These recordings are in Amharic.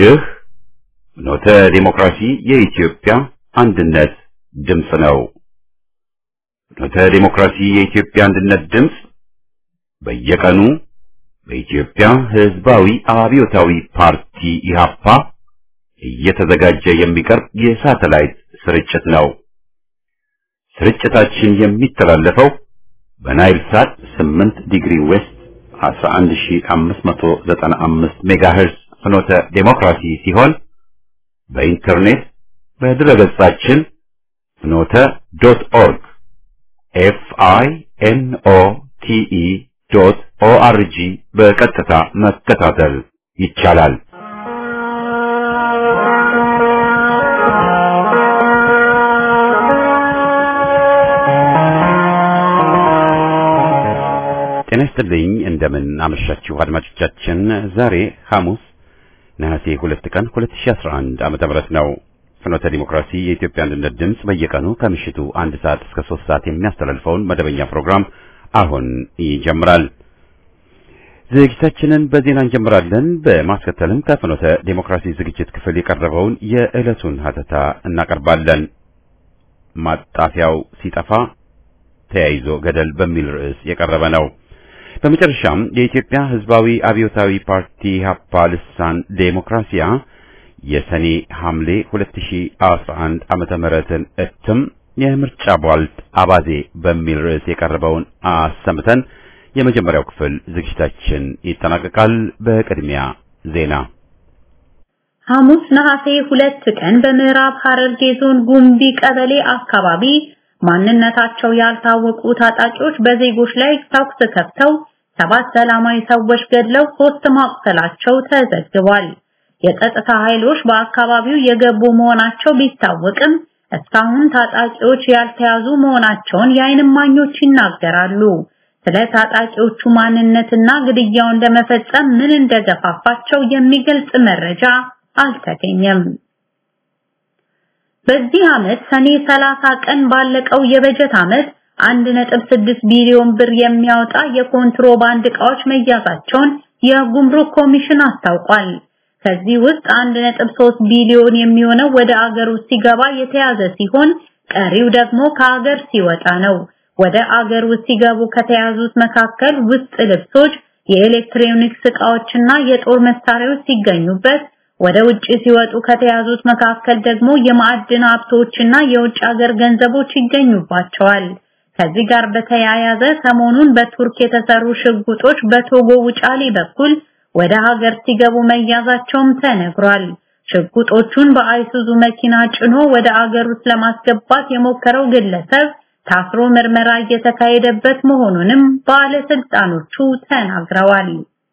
ይህ ኖተ ዲሞክራሲ የኢትዮጵያ አንድነት ድምፅ ነው። ኖተ ዲሞክራሲ የኢትዮጵያ አንድነት ድምፅ በየቀኑ በኢትዮጵያ ሕዝባዊ አብዮታዊ ፓርቲ ኢህአፓ እየተዘጋጀ የሚቀርብ የሳተላይት ስርጭት ነው። ስርጭታችን የሚተላለፈው በናይል ሳት 8 ዲግሪ ዌስት 11595 ሜጋሄርዝ ፍኖተ ዴሞክራሲ ሲሆን በኢንተርኔት በድረገጻችን ፍኖተ ዶት ኦርግ ኤፍ አይ ኤን ኦ ቲ ኢ ዶት ኦ አር ጂ በቀጥታ መከታተል ይቻላል። ጤና ይስጥልኝ። እንደምን አመሻችሁ አድማጮቻችን። ዛሬ ሐሙስ ነሐሴ ሁለት ቀን 2011 ዓመተ ምህረት ነው። ፍኖተ ዲሞክራሲ የኢትዮጵያ አንድነት ድምፅ በየቀኑ ከምሽቱ አንድ ሰዓት እስከ ሶስት ሰዓት የሚያስተላልፈውን መደበኛ ፕሮግራም አሁን ይጀምራል። ዝግጅታችንን በዜና እንጀምራለን። በማስከተልም ከፍኖተ ዴሞክራሲ ዝግጅት ክፍል የቀረበውን የዕለቱን ሀተታ እናቀርባለን። ማጣፊያው ሲጠፋ ተያይዞ ገደል በሚል ርዕስ የቀረበ ነው። በመጨረሻም የኢትዮጵያ ሕዝባዊ አብዮታዊ ፓርቲ ኢህአፓ ልሳን ዴሞክራሲያ የሰኔ ሐምሌ 2011 ዓመተ ምህረትን እትም የምርጫ ቧልት አባዜ በሚል ርዕስ የቀረበውን አሰምተን የመጀመሪያው ክፍል ዝግጅታችን ይጠናቀቃል። በቅድሚያ ዜና። ሐሙስ ነሐሴ ሁለት ቀን በምዕራብ ሐረርጌ ዞን ጉምቢ ቀበሌ አካባቢ ማንነታቸው ያልታወቁ ታጣቂዎች በዜጎች ላይ ተኩስ ከፍተው ሰባት ሰላማዊ ሰዎች ገድለው ሶስት ማቁሰላቸው ተዘግቧል። የጸጥታ ኃይሎች በአካባቢው የገቡ መሆናቸው ቢታወቅም እስካሁን ታጣቂዎች ያልተያዙ መሆናቸውን የዓይን እማኞች ይናገራሉ። ስለ ታጣቂዎቹ ማንነትና ግድያውን ለመፈጸም ምን እንደገፋፋቸው የሚገልጽ መረጃ አልተገኘም። በዚህ ዓመት ሰኔ 30 ቀን ባለቀው የበጀት ዓመት 1.6 ቢሊዮን ብር የሚያወጣ የኮንትሮባንድ ዕቃዎች መያዛቸውን የጉምሩክ ኮሚሽን አስታውቋል። ከዚህ ውስጥ 1.3 ቢሊዮን የሚሆነው ወደ አገር ውስጥ ሲገባ የተያዘ ሲሆን ቀሪው ደግሞ ከአገር ሲወጣ ነው። ወደ አገር ውስጥ ሲገቡ ከተያዙት መካከል ውስጥ ልብሶች፣ የኤሌክትሮኒክስ ዕቃዎችና የጦር መሳሪያዎች ሲገኙበት ወደ ውጭ ሲወጡ ከተያዙት መካከል ደግሞ የማዕድን ሀብቶችና የውጭ ሀገር ገንዘቦች ይገኙባቸዋል። ከዚህ ጋር በተያያዘ ሰሞኑን በቱርክ የተሰሩ ሽጉጦች በቶጎ ውጫሌ በኩል ወደ ሀገር ሲገቡ መያዛቸውም ተነግሯል። ሽጉጦቹን በአይሱዙ መኪና ጭኖ ወደ አገር ውስጥ ለማስገባት የሞከረው ግለሰብ ታስሮ ምርመራ እየተካሄደበት መሆኑንም ባለስልጣኖቹ ተናግረዋል።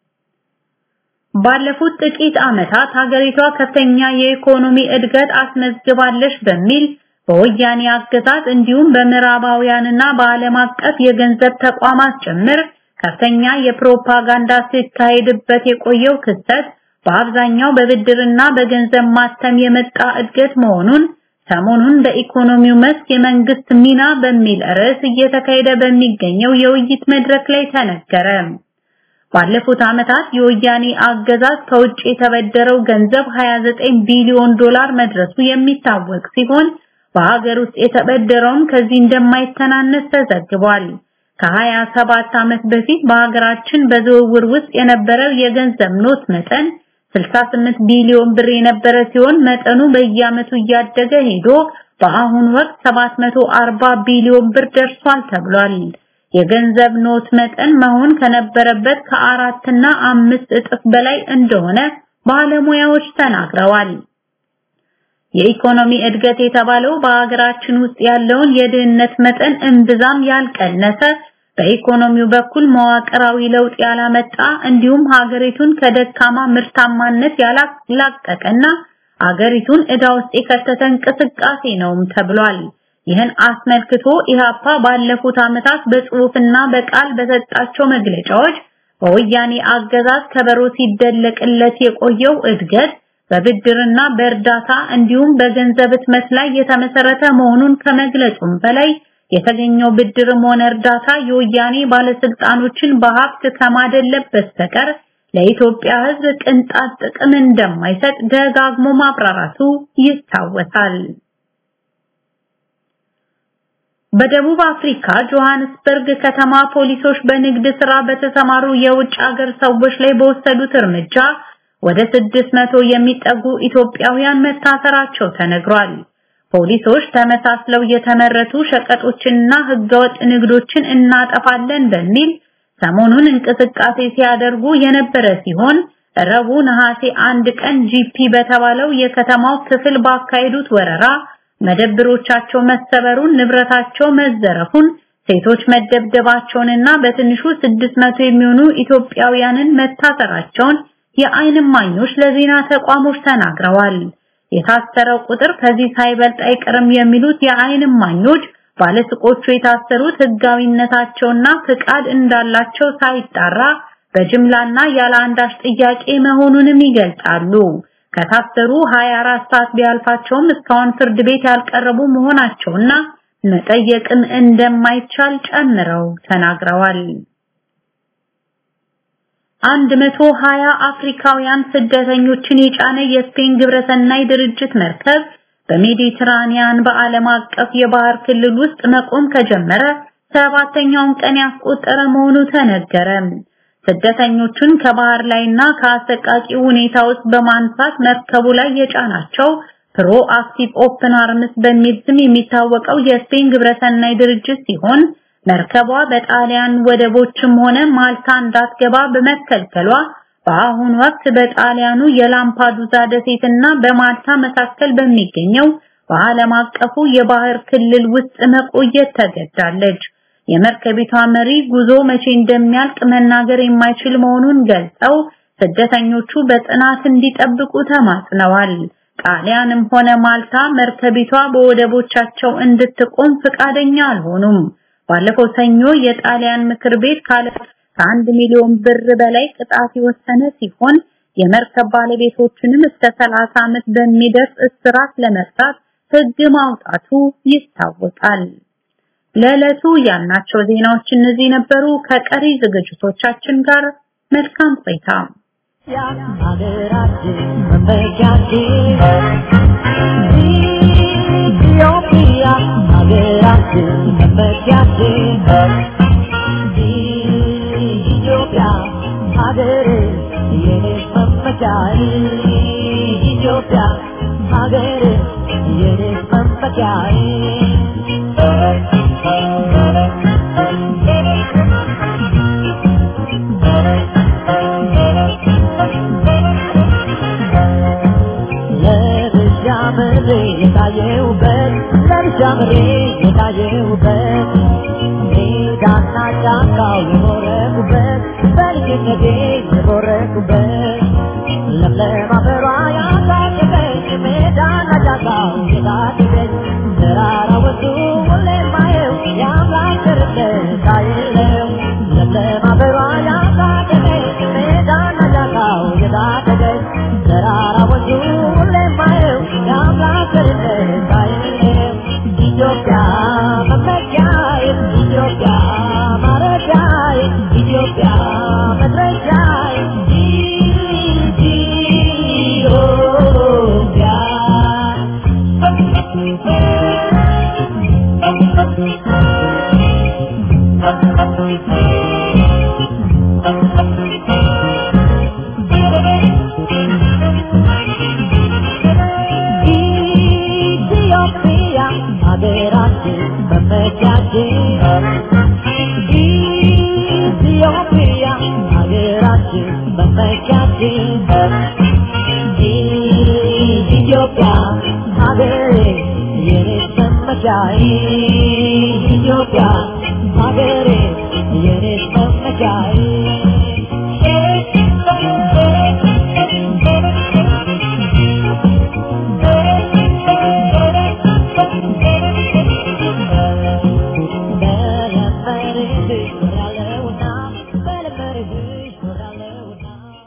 ባለፉት ጥቂት ዓመታት ሀገሪቷ ከፍተኛ የኢኮኖሚ እድገት አስመዝግባለች በሚል በወያኔ አገዛዝ እንዲሁም በምዕራባውያንና በዓለም አቀፍ የገንዘብ ተቋማት ጭምር ከፍተኛ የፕሮፓጋንዳ ሲካሄድበት የቆየው ክስተት በአብዛኛው በብድርና በገንዘብ ማተም የመጣ እድገት መሆኑን ሰሞኑን በኢኮኖሚው መስክ የመንግስት ሚና በሚል ርዕስ እየተካሄደ በሚገኘው የውይይት መድረክ ላይ ተነገረ። ባለፉት ዓመታት የወያኔ አገዛዝ ከውጭ የተበደረው ገንዘብ 29 ቢሊዮን ዶላር መድረሱ የሚታወቅ ሲሆን በሀገር ውስጥ የተበደረውም ከዚህ እንደማይተናነስ ተዘግቧል። ከ27 ዓመት በፊት በሀገራችን በዝውውር ውስጥ የነበረው የገንዘብ ኖት መጠን 68 ቢሊዮን ብር የነበረ ሲሆን መጠኑ በየዓመቱ እያደገ ሄዶ በአሁኑ ወቅት 740 ቢሊዮን ብር ደርሷል ተብሏል። የገንዘብ ኖት መጠን መሆን ከነበረበት ከአራት እና አምስት እጥፍ በላይ እንደሆነ ባለሙያዎች ተናግረዋል። የኢኮኖሚ እድገት የተባለው በሀገራችን ውስጥ ያለውን የድህነት መጠን እምብዛም ያልቀነሰ በኢኮኖሚው በኩል መዋቅራዊ ለውጥ ያላመጣ እንዲሁም ሀገሪቱን ከደካማ ምርታማነት ያላላቀቀና ሀገሪቱን ዕዳ ውስጥ የከተተ እንቅስቃሴ ነውም ተብሏል። ይህን አስመልክቶ ኢህአፓ ባለፉት ዓመታት በጽሑፍና በቃል በሰጣቸው መግለጫዎች በወያኔ አገዛዝ ከበሮ ሲደለቅለት የቆየው እድገት በብድርና በእርዳታ እንዲሁም በገንዘብ ህትመት ላይ የተመሰረተ መሆኑን ከመግለጹም በላይ የተገኘው ብድርም ሆነ እርዳታ የወያኔ ባለስልጣኖችን በሀብት ከማደለብ በስተቀር ለኢትዮጵያ ሕዝብ ቅንጣት ጥቅም እንደማይሰጥ ደጋግሞ ማብራራቱ ይታወሳል። በደቡብ አፍሪካ ጆሃንስበርግ ከተማ ፖሊሶች በንግድ ስራ በተሰማሩ የውጭ ሀገር ሰዎች ላይ በወሰዱት እርምጃ ወደ 600 የሚጠጉ ኢትዮጵያውያን መታሰራቸው ተነግሯል። ፖሊሶች ተመሳስለው የተመረቱ ሸቀጦችንና ህገወጥ ንግዶችን እናጠፋለን በሚል ሰሞኑን እንቅስቃሴ ሲያደርጉ የነበረ ሲሆን ረቡዕ ነሐሴ አንድ ቀን ጂፒ በተባለው የከተማው ክፍል ባካሄዱት ወረራ መደብሮቻቸው መሰበሩን፣ ንብረታቸው መዘረፉን፣ ሴቶች መደብደባቸውንና በትንሹ 600 የሚሆኑ ኢትዮጵያውያንን መታሰራቸውን የዓይን እማኞች ለዜና ተቋሞች ተናግረዋል። የታሰረው ቁጥር ከዚህ ሳይበልጥ አይቀርም የሚሉት የዓይን እማኞች ባለሱቆቹ የታሰሩት ህጋዊነታቸውና ፍቃድ እንዳላቸው ሳይጣራ በጅምላና ያለ አንዳች ጥያቄ መሆኑንም ይገልጻሉ። ከታሰሩ 24 ሰዓት ቢያልፋቸውም እስካሁን ፍርድ ቤት ያልቀረቡ መሆናቸውና መጠየቅም እንደማይቻል ጨምረው ተናግረዋል። 120 አፍሪካውያን ስደተኞችን የጫነ የስፔን ግብረሰናይ ድርጅት መርከብ በሜዲትራኒያን በዓለም አቀፍ የባህር ክልል ውስጥ መቆም ከጀመረ ሰባተኛውን ቀን ያስቆጠረ መሆኑ ተነገረ። ስደተኞቹን ከባህር ላይና ከአሰቃቂ ሁኔታ ውስጥ በማንሳት መርከቡ ላይ የጫናቸው ፕሮ አክቲቭ ኦፕን አርምስ በሚል ስም የሚታወቀው የስፔን ግብረሰናይ ድርጅት ሲሆን መርከቧ በጣሊያን ወደቦችም ሆነ ማልታ እንዳትገባ በመከልከሏ በአሁኑ ወቅት በጣሊያኑ የላምፓዱዛ ደሴትና በማልታ መካከል በሚገኘው በዓለም አቀፉ የባህር ክልል ውስጥ መቆየት ተገዳለች። የመርከቢቷ መሪ ጉዞ መቼ እንደሚያልቅ መናገር የማይችል መሆኑን ገልጸው ስደተኞቹ በጥናት እንዲጠብቁ ተማጽነዋል። ጣሊያንም ሆነ ማልታ መርከቢቷ በወደቦቻቸው እንድትቆም ፍቃደኛ አልሆኑም። ባለፈው ሰኞ የጣሊያን ምክር ቤት ካለ ከአንድ ሚሊዮን ብር በላይ ቅጣት የወሰነ ሲሆን የመርከብ ባለቤቶችንም እስከ 30 ዓመት በሚደርስ እስራት ለመቅጣት ሕግ ማውጣቱ ይታወቃል። ለዕለቱ ያልናቸው ዜናዎች እነዚህ ነበሩ። ከቀሪ ዝግጅቶቻችን ጋር መልካም ቆይታ። ኢትዮጵያ ሀገራችን መመኪያችን ኢትዮጵያ ሀገር የኔ መመኪያዬ ኢትዮጵያ ሀገር የኔ መመኪያዬ ለብቻምሬ የታየውበት ለብቻምሬ የታየውበት ሜዳና ጫካው የኖረኩበት በልጅነቴ የኖረኩበት ለምለም አፈሯ ያሳደገኝ ሜዳና ጫካው የታደገኝ ተራራ ወንዙ ሁሌ ማየው የአምላክ ቸርነት አይለው ለምለም አፈሯ ያሳደገኝ ሜዳና ጫካው የታደገኝ ተራራ ወንዙ ሁሌ ማየው የአምላክ ቸርነት አይለው ኢትዮጵያ መመኪያዬ ኢትዮጵያ ማረፊያዬ ኢትዮጵያ መድረሻዬ ኢትዮጵያ ኢትዮጵያ ሀገራችን መመኪያችን ኢትዮጵያ ሀገራችን መመኪያችን ኢትዮጵያ ሀገሬ የኔ መመኪያዬ ኢትዮጵያ ሀገሬ የኔ መመኪያዬ በለመርህሽ ኖራለሁና በለመርህሽ ኖራለሁና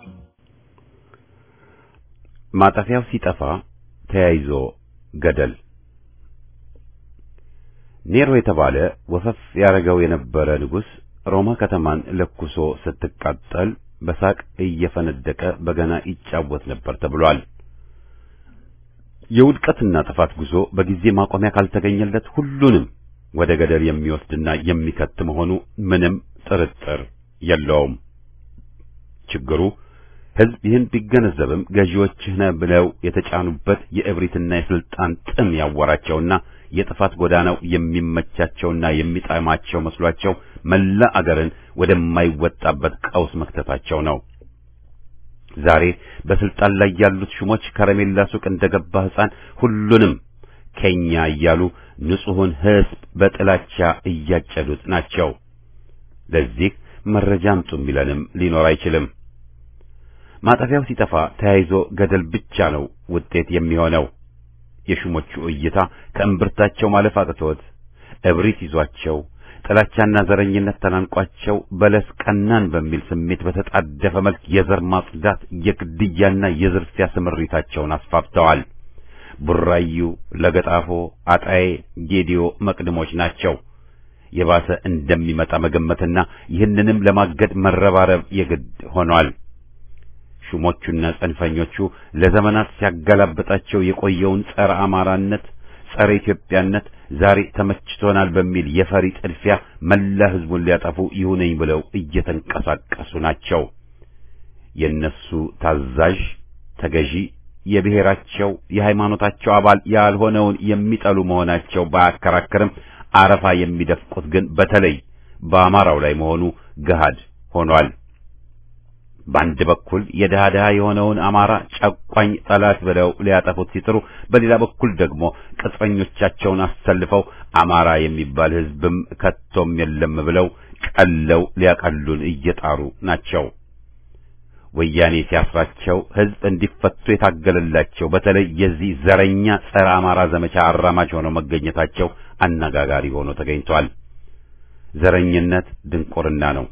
ማጠፊያው ሲጠፋ ተያይዞ ገደል ኔሮ የተባለ ወፈፍ ያረገው የነበረ ንጉሥ ሮማ ከተማን ለኩሶ ስትቃጠል በሳቅ እየፈነደቀ በገና ይጫወት ነበር ተብሏል። የውድቀትና ጥፋት ጉዞ በጊዜ ማቆሚያ ካልተገኘለት ሁሉንም ወደ ገደል የሚወስድና የሚከት መሆኑ ምንም ጥርጥር የለውም። ችግሩ ሕዝብ ይህን ቢገነዘብም ገዢዎችህ ነህ ብለው የተጫኑበት የእብሪትና የስልጣን ጥም ያወራቸውና የጥፋት ጎዳናው የሚመቻቸውና የሚጣማቸው መስሏቸው መላ አገርን ወደማይወጣበት ቀውስ መክተታቸው ነው። ዛሬ በስልጣን ላይ ያሉት ሹሞች ከረሜላ ሱቅ እንደገባ ሕፃን ሁሉንም ከኛ እያሉ ንጹሑን ሕዝብ በጥላቻ እያጨዱት ናቸው። ለዚህ መረጃ አምጡ የሚለንም ሊኖር አይችልም። ማጠፊያው ሲጠፋ ተያይዞ ገደል ብቻ ነው ውጤት የሚሆነው። የሹሞቹ እይታ ከእምብርታቸው ማለፍ አቅቶት እብሪት ይዟቸው ጥላቻና ዘረኝነት ተናንቋቸው በለስ ቀናን በሚል ስሜት በተጣደፈ መልክ የዘር ማጽዳት የግድያና የዝርፊያ ስምሪታቸውን አስፋፍተዋል። ቡራዩ፣ ለገጣፎ፣ አጣዬ፣ ጌዲዮ መቅድሞች ናቸው። የባሰ እንደሚመጣ መገመትና ይህንንም ለማገድ መረባረብ የግድ ሆኗል። ሹሞቹና ጽንፈኞቹ ለዘመናት ሲያገላብጣቸው የቆየውን ጸረ አማራነት፣ ጸረ ኢትዮጵያነት ዛሬ ተመችቶናል በሚል የፈሪ ጥድፊያ መላ ሕዝቡን ሊያጠፉ ይሁነኝ ብለው እየተንቀሳቀሱ ናቸው። የነሱ ታዛዥ ተገዢ የብሔራቸው የሃይማኖታቸው አባል ያልሆነውን የሚጠሉ መሆናቸው ባያከራክርም አረፋ የሚደፍቁት ግን በተለይ በአማራው ላይ መሆኑ ገሃድ ሆኗል። በአንድ በኩል የድሃ ድሃ የሆነውን አማራ ጨቋኝ ጠላት ብለው ሊያጠፉት ሲጥሩ፣ በሌላ በኩል ደግሞ ቅጥረኞቻቸውን አሰልፈው አማራ የሚባል ሕዝብም ከቶም የለም ብለው ቀለው ሊያቀሉን እየጣሩ ናቸው። ወያኔ ሲያስራቸው ሕዝብ እንዲፈቱ የታገለላቸው በተለይ የዚህ ዘረኛ ጸረ አማራ ዘመቻ አራማጅ ሆነው መገኘታቸው አነጋጋሪ ሆኖ ተገኝቷል። ዘረኝነት ድንቁርና ነው።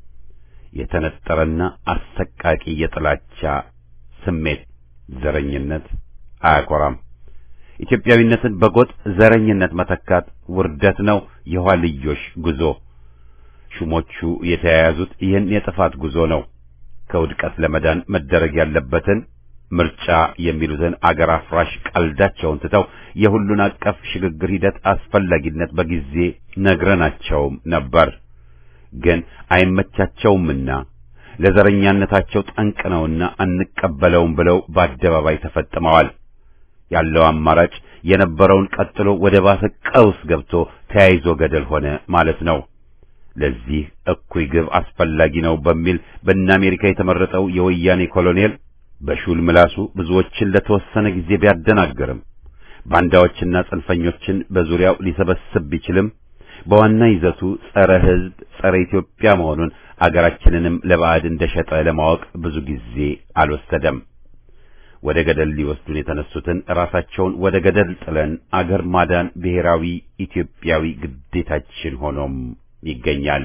የተነጠረና አሰቃቂ የጥላቻ ስሜት ዘረኝነት አያኮራም። ኢትዮጵያዊነትን በጎጥ ዘረኝነት መተካት ውርደት ነው፣ የኋልዮሽ ጉዞ። ሹሞቹ የተያያዙት ይህን የጥፋት ጉዞ ነው። ከውድቀት ለመዳን መደረግ ያለበትን ምርጫ የሚሉትን አገር አፍራሽ ቀልዳቸውን ትተው የሁሉን አቀፍ ሽግግር ሂደት አስፈላጊነት በጊዜ ነግረናቸውም ነበር። ግን አይመቻቸውምና ለዘረኛነታቸው ጠንቅ ነውና አንቀበለውም ብለው በአደባባይ ተፈጥመዋል። ያለው አማራጭ የነበረውን ቀጥሎ ወደ ባሰ ቀውስ ገብቶ ተያይዞ ገደል ሆነ ማለት ነው። ለዚህ እኩይ ግብ አስፈላጊ ነው በሚል በእነ አሜሪካ የተመረጠው የወያኔ ኮሎኔል በሹል ምላሱ ብዙዎችን ለተወሰነ ጊዜ ቢያደናግርም ባንዳዎችና ጽንፈኞችን በዙሪያው ሊሰበስብ ቢችልም በዋና ይዘቱ ጸረ ሕዝብ፣ ጸረ ኢትዮጵያ መሆኑን አገራችንንም ለባዕድ እንደሸጠ ለማወቅ ብዙ ጊዜ አልወሰደም። ወደ ገደል ሊወስዱን የተነሱትን ራሳቸውን ወደ ገደል ጥለን አገር ማዳን ብሔራዊ ኢትዮጵያዊ ግዴታችን ሆኖም ይገኛል።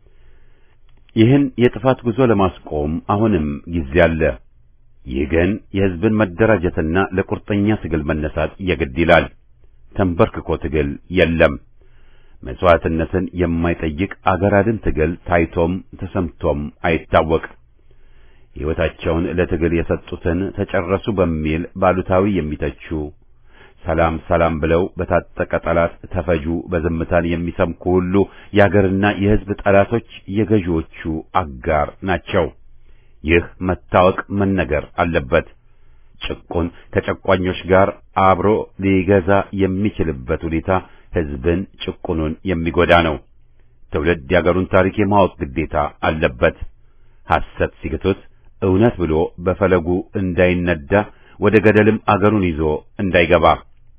ይህን የጥፋት ጉዞ ለማስቆም አሁንም ጊዜ አለ። ይህ ግን የሕዝብን መደራጀትና ለቁርጠኛ ትግል መነሳት የግድ ይላል። ተንበርክኮ ትግል የለም። መስዋዕትነትን የማይጠይቅ አገር አድን ትግል ታይቶም ተሰምቶም አይታወቅ። ሕይወታቸውን ለትግል የሰጡትን ተጨረሱ በሚል ባሉታዊ የሚተቹ ሰላም ሰላም ብለው በታጠቀ ጠላት ተፈጁ በዝምታን የሚሰምኩ ሁሉ የአገርና የሕዝብ ጠላቶች የገዢዎቹ አጋር ናቸው። ይህ መታወቅ መነገር አለበት። ጭቁን ከጨቋኞች ጋር አብሮ ሊገዛ የሚችልበት ሁኔታ ሕዝብን ጭቁኑን የሚጎዳ ነው። ትውልድ የአገሩን ታሪክ የማወቅ ግዴታ አለበት። ሐሰት ሲግቱት እውነት ብሎ በፈለጉ እንዳይነዳ ወደ ገደልም አገሩን ይዞ እንዳይገባ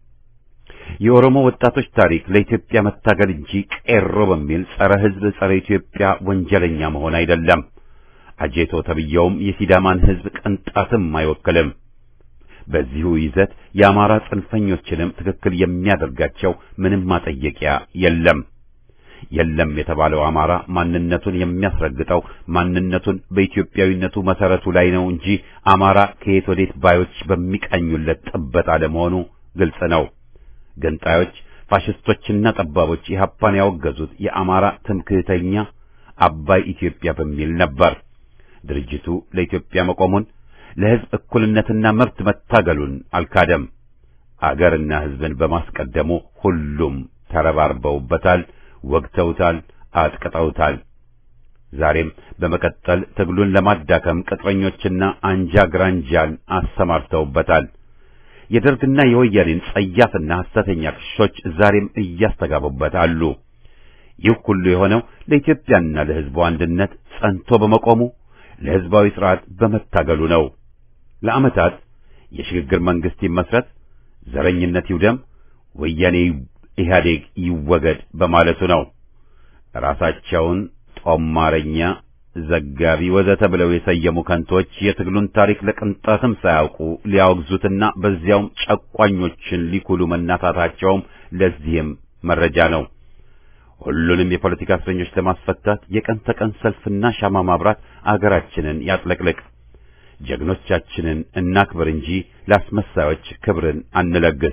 የኦሮሞ ወጣቶች ታሪክ ለኢትዮጵያ መታገል እንጂ ቄሮ በሚል ጸረ ሕዝብ ጸረ ኢትዮጵያ ወንጀለኛ መሆን አይደለም። አጄቶ ተብየውም የሲዳማን ሕዝብ ቅንጣትም አይወክልም። በዚሁ ይዘት የአማራ ጽንፈኞችንም ትክክል የሚያደርጋቸው ምንም ማጠየቂያ የለም። የለም የተባለው አማራ ማንነቱን የሚያስረግጠው ማንነቱን በኢትዮጵያዊነቱ መሰረቱ ላይ ነው እንጂ አማራ ከየት ወዴት ባዮች በሚቃኙለት ጥበት አለመሆኑ ግልጽ ነው። ገንጣዮች፣ ፋሽስቶችና ጠባቦች ኢህአፓን ያወገዙት የአማራ ትምክህተኛ አባይ ኢትዮጵያ በሚል ነበር። ድርጅቱ ለኢትዮጵያ መቆሙን ለሕዝብ እኩልነትና መብት መታገሉን አልካደም። አገርና ሕዝብን በማስቀደሙ ሁሉም ተረባርበውበታል፣ ወግተውታል፣ አጥቅጠውታል። ዛሬም በመቀጠል ትግሉን ለማዳከም ቅጥረኞችና አንጃ ግራንጃን አሰማርተውበታል። የደርግና የወያኔን ጸያፍና ሐሰተኛ ክሶች ዛሬም እያስተጋቡበት አሉ። ይህ ሁሉ የሆነው ለኢትዮጵያና ለሕዝቡ አንድነት ጸንቶ በመቆሙ ለሕዝባዊ ሥርዓት በመታገሉ ነው። ለዓመታት የሽግግር መንግሥት ይመስረት፣ ዘረኝነት ይውደም፣ ወያኔ ኢህአዴግ ይወገድ በማለቱ ነው። ራሳቸውን ጦማረኛ፣ ዘጋቢ ወዘተ ብለው የሰየሙ ከንቶች የትግሉን ታሪክ ለቅንጣትም ሳያውቁ ሊያወግዙትና በዚያውም ጨቋኞችን ሊኩሉ መናታታቸውም ለዚህም መረጃ ነው። ሁሉንም የፖለቲካ እስረኞች ለማስፈታት የቀን ተቀን ሰልፍና ሻማ ማብራት አገራችንን ያጥለቅልቅ። ጀግኖቻችንን እናክብር እንጂ ለአስመሳዮች ክብርን አንለግስ።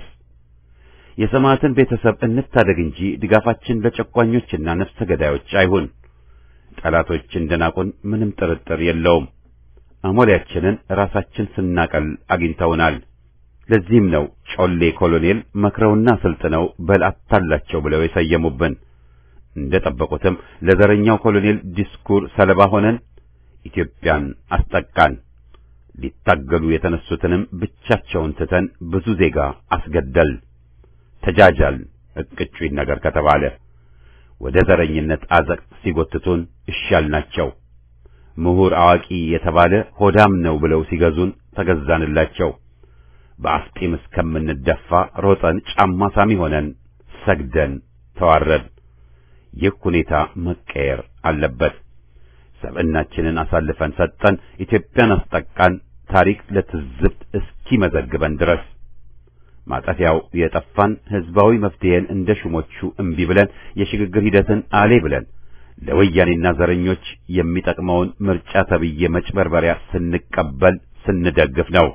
የሰማዕትን ቤተሰብ እንታደግ እንጂ ድጋፋችን ለጨቋኞችና ነፍሰ ገዳዮች አይሁን። ጠላቶች እንደናቁን ምንም ጥርጥር የለውም። አሞሌያችንን ራሳችን ስናቀል አግኝተውናል። ለዚህም ነው ጮሌ ኮሎኔል መክረውና ስልጥነው በል አታላቸው ብለው የሰየሙብን። እንደ ጠበቁትም ለዘረኛው ኮሎኔል ዲስኩር ሰለባ ሆነን ኢትዮጵያን አስጠቃን። ሊታገሉ የተነሱትንም ብቻቸውን ትተን ብዙ ዜጋ አስገደል። ተጃጃል እቅጩኝ ነገር ከተባለ ወደ ዘረኝነት አዘቅት ሲጎትቱን እሻል ናቸው። ምሁር አዋቂ የተባለ ሆዳም ነው ብለው ሲገዙን ተገዛንላቸው። በአፍጢም እስከምንደፋ ሮጠን ጫማ ሳሚ ሆነን ሰግደን ተዋረድ። ይህ ሁኔታ መቀየር አለበት። ሰብዕናችንን አሳልፈን ሰጠን፣ ኢትዮጵያን አስጠቃን፣ ታሪክ ለትዝብት እስኪመዘግበን ድረስ ማጠፊያው የጠፋን ሕዝባዊ መፍትሄን እንደ ሹሞቹ እምቢ ብለን የሽግግር ሂደትን አሌ ብለን ለወያኔና ዘረኞች የሚጠቅመውን ምርጫ ተብዬ መጭበርበሪያ ስንቀበል ስንደግፍ ነው።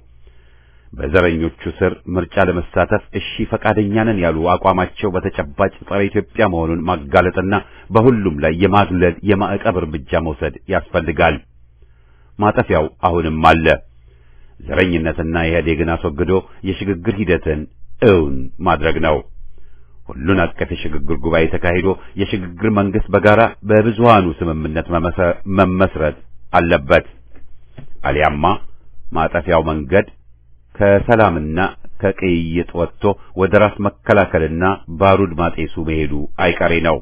በዘረኞቹ ስር ምርጫ ለመሳተፍ እሺ ፈቃደኛ ነን ያሉ አቋማቸው በተጨባጭ ጸረ ኢትዮጵያ መሆኑን ማጋለጥና በሁሉም ላይ የማግለል የማዕቀብ እርምጃ መውሰድ ያስፈልጋል። ማጠፊያው አሁንም አለ። ዘረኝነትና ኢህአዴግን አስወግዶ የሽግግር ሂደትን እውን ማድረግ ነው። ሁሉን አቀፍ የሽግግር ጉባኤ ተካሂዶ የሽግግር መንግስት በጋራ በብዙሃኑ ስምምነት መመስረት አለበት። አሊያማ ማጠፊያው መንገድ ከሰላምና ከቅይጥ ወጥቶ ወደ ራስ መከላከልና ባሩድ ማጤሱ መሄዱ አይቀሬ ነው።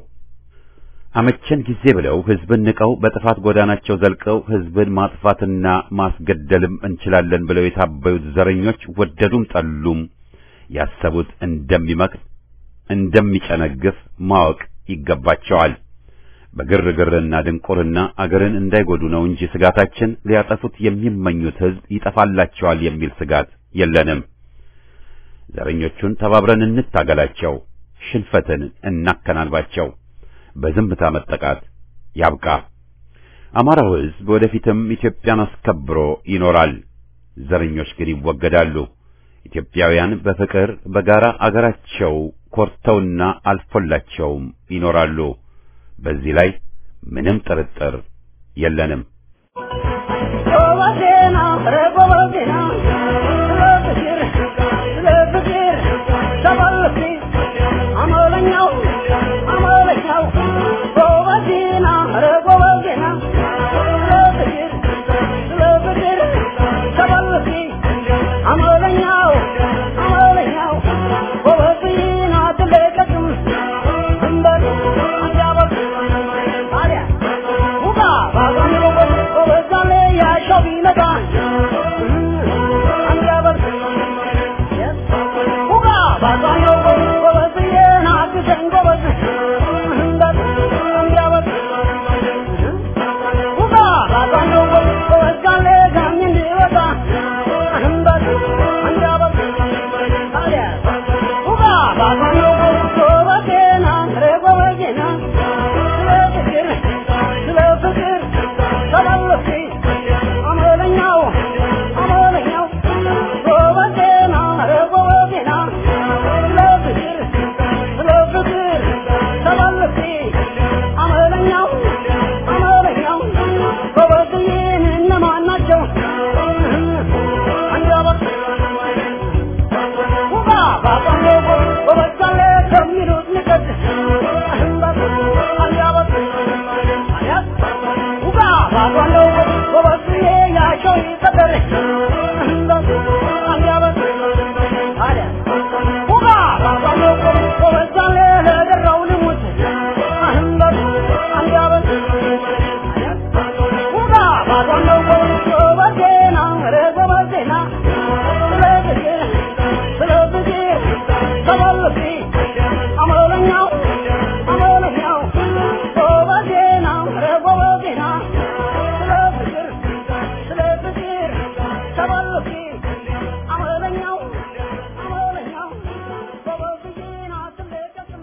አመቸን ጊዜ ብለው ህዝብን ንቀው በጥፋት ጎዳናቸው ዘልቀው ህዝብን ማጥፋትና ማስገደልም እንችላለን ብለው የታበዩት ዘረኞች ወደዱም ጠሉም ያሰቡት እንደሚመክር እንደሚጨነግፍ ማወቅ ይገባቸዋል። በግርግርና ድንቁርና አገርን እንዳይጎዱ ነው እንጂ ስጋታችን ሊያጠፉት የሚመኙት ህዝብ ይጠፋላቸዋል የሚል ስጋት የለንም። ዘረኞቹን ተባብረን እንታገላቸው፣ ሽንፈትን እናከናንባቸው። በዝምታ መጠቃት ያብቃ። አማራው ህዝብ ወደፊትም ኢትዮጵያን አስከብሮ ይኖራል። ዘረኞች ግን ይወገዳሉ። ኢትዮጵያውያን በፍቅር በጋራ አገራቸው ኮርተውና አልፎላቸውም ይኖራሉ። በዚህ ላይ ምንም ጥርጥር የለንም። Bye. አንደበት ውጋ ባባለው በበዛለ ከሚሉት ንቀት አንደበት አያት ውጋ ባባለው በበዝዬ ያቸው ይቀበል አንደበት ታዲያ ውጋ ባባለው በበዛለ ለደራው ልሙት አንደበት ውጋ ባባለው በበዜና ኧረ በበዜና ስለ ፍቅር ስለ ፍቅር ተመልሲ አመለኛው አመለኛው በበዜና ኧረ በበዜና ስለ ፍቅር ስለ ፍቅር ተመልሲ አመለኛው አመለኛው በበዜና ስለቀስም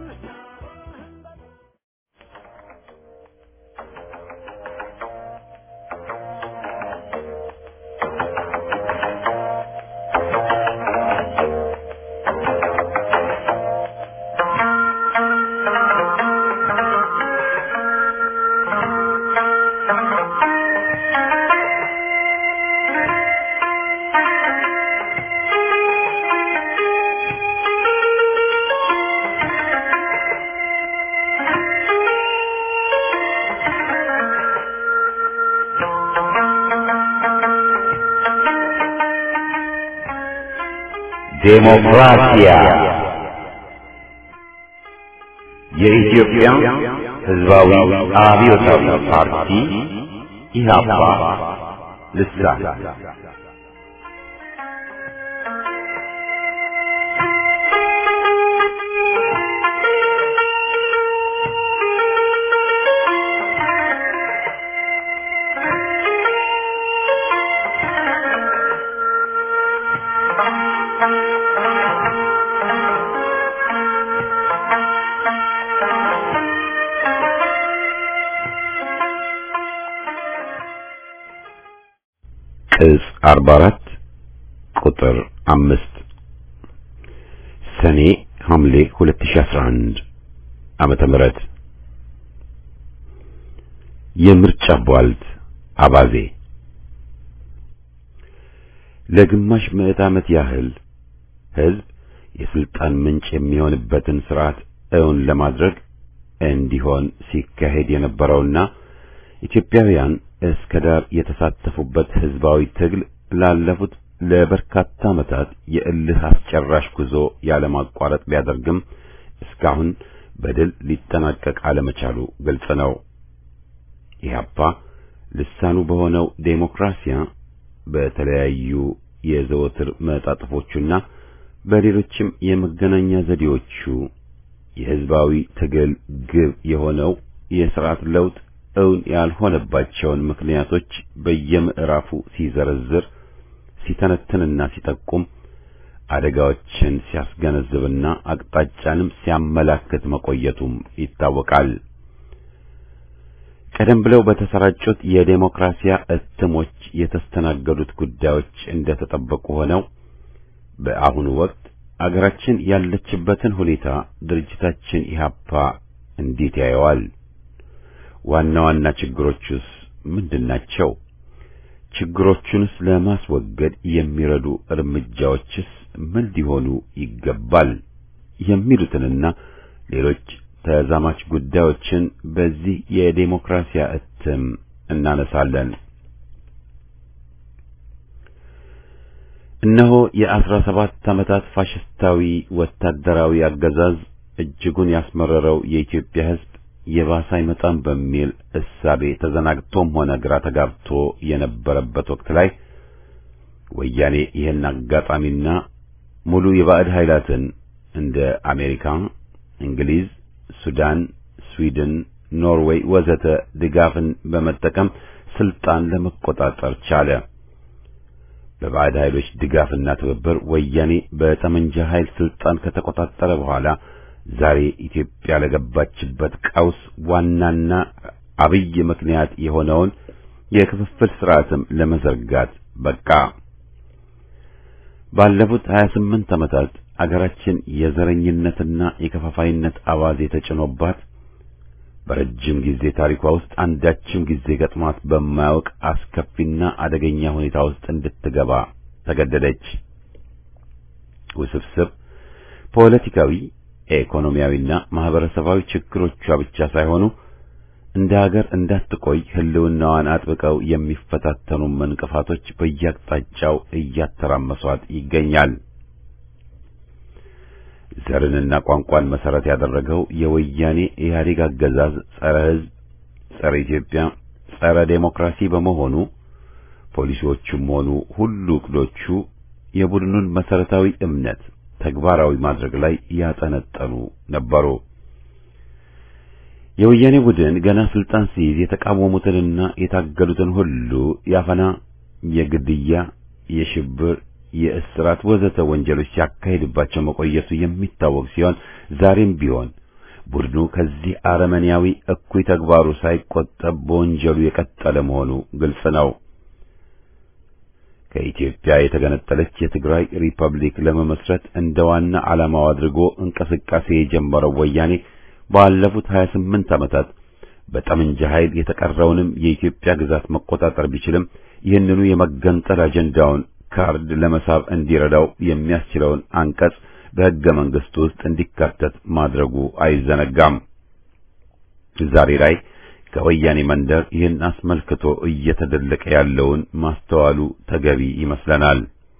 ዴሞክራሲያ የኢትዮጵያ ሕዝባዊ አብዮታዊ ፓርቲ ኢህአፓ ልሳን ቅጽ 44 ቁጥር 5 ሰኔ ሐምሌ 2011 ዓመተ ምህረት የምርጫ ቧልት አባዜ ለግማሽ ምዕት ዓመት ያህል ሕዝብ የስልጣን ምንጭ የሚሆንበትን ስርዓት እውን ለማድረግ እንዲሆን ሲካሄድ የነበረውና ኢትዮጵያውያን እስከ ዳር የተሳተፉበት ህዝባዊ ትግል ላለፉት ለበርካታ ዓመታት የእልህ አስጨራሽ ጉዞ ያለማቋረጥ ቢያደርግም እስካሁን በድል ሊጠናቀቅ አለመቻሉ ግልጽ ነው። ኢህአፓ ልሳኑ በሆነው ዴሞክራሲያ በተለያዩ የዘወትር መጣጥፎቹና በሌሎችም የመገናኛ ዘዴዎቹ የህዝባዊ ትግል ግብ የሆነው የስርዓት ለውጥ እውን ያልሆነባቸውን ምክንያቶች በየምዕራፉ ሲዘረዝር ሲተነትንና ሲጠቁም አደጋዎችን ሲያስገነዝብና አቅጣጫንም ሲያመላክት መቆየቱም ይታወቃል። ቀደም ብለው በተሰራጩት የዴሞክራሲያ እትሞች የተስተናገዱት ጉዳዮች እንደተጠበቁ ሆነው በአሁኑ ወቅት አገራችን ያለችበትን ሁኔታ ድርጅታችን ኢህአፓ እንዴት ያየዋል? ዋና ዋና ችግሮቹስ ምንድናቸው? ችግሮቹንስ ለማስወገድ የሚረዱ እርምጃዎችስ ምን ሊሆኑ ይገባል? የሚሉትንና ሌሎች ተዛማች ጉዳዮችን በዚህ የዴሞክራሲያ እትም እናነሳለን። እነሆ የአስራ ሰባት ዓመታት ፋሽስታዊ ወታደራዊ አገዛዝ እጅጉን ያስመረረው የኢትዮጵያ ሕዝብ የባሰ አይመጣም በሚል እሳቤ ተዘናግቶም ሆነ ግራ ተጋብቶ የነበረበት ወቅት ላይ ወያኔ ይህን አጋጣሚና ሙሉ የባዕድ ኃይላትን እንደ አሜሪካ፣ እንግሊዝ፣ ሱዳን፣ ስዊድን፣ ኖርዌይ ወዘተ ድጋፍን በመጠቀም ስልጣን ለመቆጣጠር ቻለ። በባዕድ ኃይሎች ድጋፍና ትብብር ወያኔ በጠመንጃ ኃይል ስልጣን ከተቆጣጠረ በኋላ ዛሬ ኢትዮጵያ ለገባችበት ቀውስ ዋናና አብይ ምክንያት የሆነውን የክፍፍል ስርዓትም ለመዘርጋት በቃ። ባለፉት 28 ዓመታት አገራችን የዘረኝነትና የከፋፋይነት አባዜ ተጭኖባት በረጅም ጊዜ ታሪኳ ውስጥ አንዳችም ጊዜ ገጥሟት በማያውቅ አስከፊና አደገኛ ሁኔታ ውስጥ እንድትገባ ተገደደች። ውስብስብ ፖለቲካዊ፣ ኢኮኖሚያዊና ማህበረሰባዊ ችግሮቿ ብቻ ሳይሆኑ እንደ ሀገር እንዳትቆይ ሕልውናዋን አጥብቀው የሚፈታተኑ እንቅፋቶች በየአቅጣጫው እያተራመሷት ይገኛል። ዘርንና ቋንቋን መሰረት ያደረገው የወያኔ ኢህአዴግ አገዛዝ ጸረ ሕዝብ፣ ጸረ ኢትዮጵያ፣ ጸረ ዴሞክራሲ በመሆኑ ፖሊሲዎቹም ሆኑ ሁሉ እቅዶቹ የቡድኑን መሰረታዊ እምነት ተግባራዊ ማድረግ ላይ ያጠነጠኑ ነበሩ። የወያኔ ቡድን ገና ስልጣን ሲይዝ የተቃወሙትንና የታገሉትን ሁሉ ያፈና፣ የግድያ፣ የሽብር የእስራት ወዘተ ወንጀሎች ሲያካሂድባቸው መቆየቱ የሚታወቅ ሲሆን ዛሬም ቢሆን ቡድኑ ከዚህ አረመኔያዊ እኩይ ተግባሩ ሳይቆጠብ በወንጀሉ የቀጠለ መሆኑ ግልጽ ነው። ከኢትዮጵያ የተገነጠለች የትግራይ ሪፐብሊክ ለመመስረት እንደ ዋና ዓላማው አድርጎ እንቅስቃሴ የጀመረው ወያኔ ባለፉት 28 ዓመታት በጠመንጃ ኃይል የተቀረውንም የኢትዮጵያ ግዛት መቆጣጠር ቢችልም ይህንኑ የመገንጠል አጀንዳውን ካርድ ለመሳብ እንዲረዳው የሚያስችለውን አንቀጽ በሕገ መንግሥቱ ውስጥ እንዲካተት ማድረጉ አይዘነጋም። ዛሬ ላይ ከወያኔ መንደር ይህን አስመልክቶ እየተደለቀ ያለውን ማስተዋሉ ተገቢ ይመስለናል።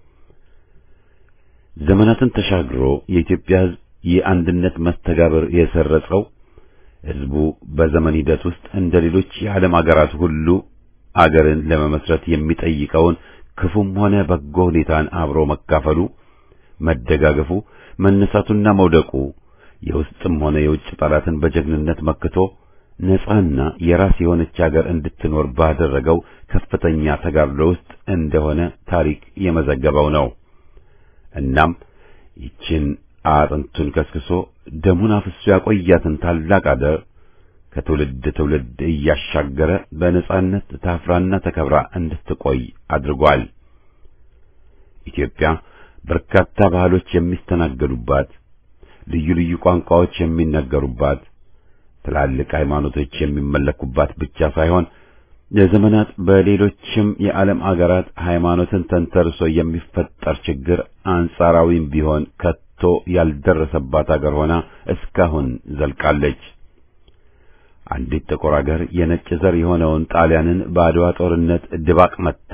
ዘመናትን ተሻግሮ የኢትዮጵያ ሕዝብ የአንድነት መስተጋብር የሰረጸው ሕዝቡ በዘመን ሂደት ውስጥ እንደ ሌሎች የዓለም አገራት ሁሉ አገርን ለመመስረት የሚጠይቀውን ክፉም ሆነ በጎ ሁኔታን አብሮ መካፈሉ፣ መደጋገፉ፣ መነሳቱና መውደቁ የውስጥም ሆነ የውጭ ጠላትን በጀግንነት መክቶ ነጻና የራስ የሆነች አገር እንድትኖር ባደረገው ከፍተኛ ተጋድሎ ውስጥ እንደሆነ ታሪክ የመዘገበው ነው። እናም ይችን አጥንቱን ከስክሶ ደሙን አፍሶ ያቆያትን ታላቅ አገር ከትውልድ ትውልድ እያሻገረ በነጻነት ታፍራና ተከብራ እንድትቆይ አድርጓል። ኢትዮጵያ በርካታ ባህሎች የሚስተናገዱባት፣ ልዩ ልዩ ቋንቋዎች የሚነገሩባት፣ ትላልቅ ሃይማኖቶች የሚመለኩባት ብቻ ሳይሆን ለዘመናት በሌሎችም የዓለም አገራት ሃይማኖትን ተንተርሶ የሚፈጠር ችግር አንጻራዊም ቢሆን ከቶ ያልደረሰባት አገር ሆና እስካሁን ዘልቃለች። አንዲት ጥቁር አገር የነጭ ዘር የሆነውን ጣሊያንን በአድዋ ጦርነት ድባቅ መታ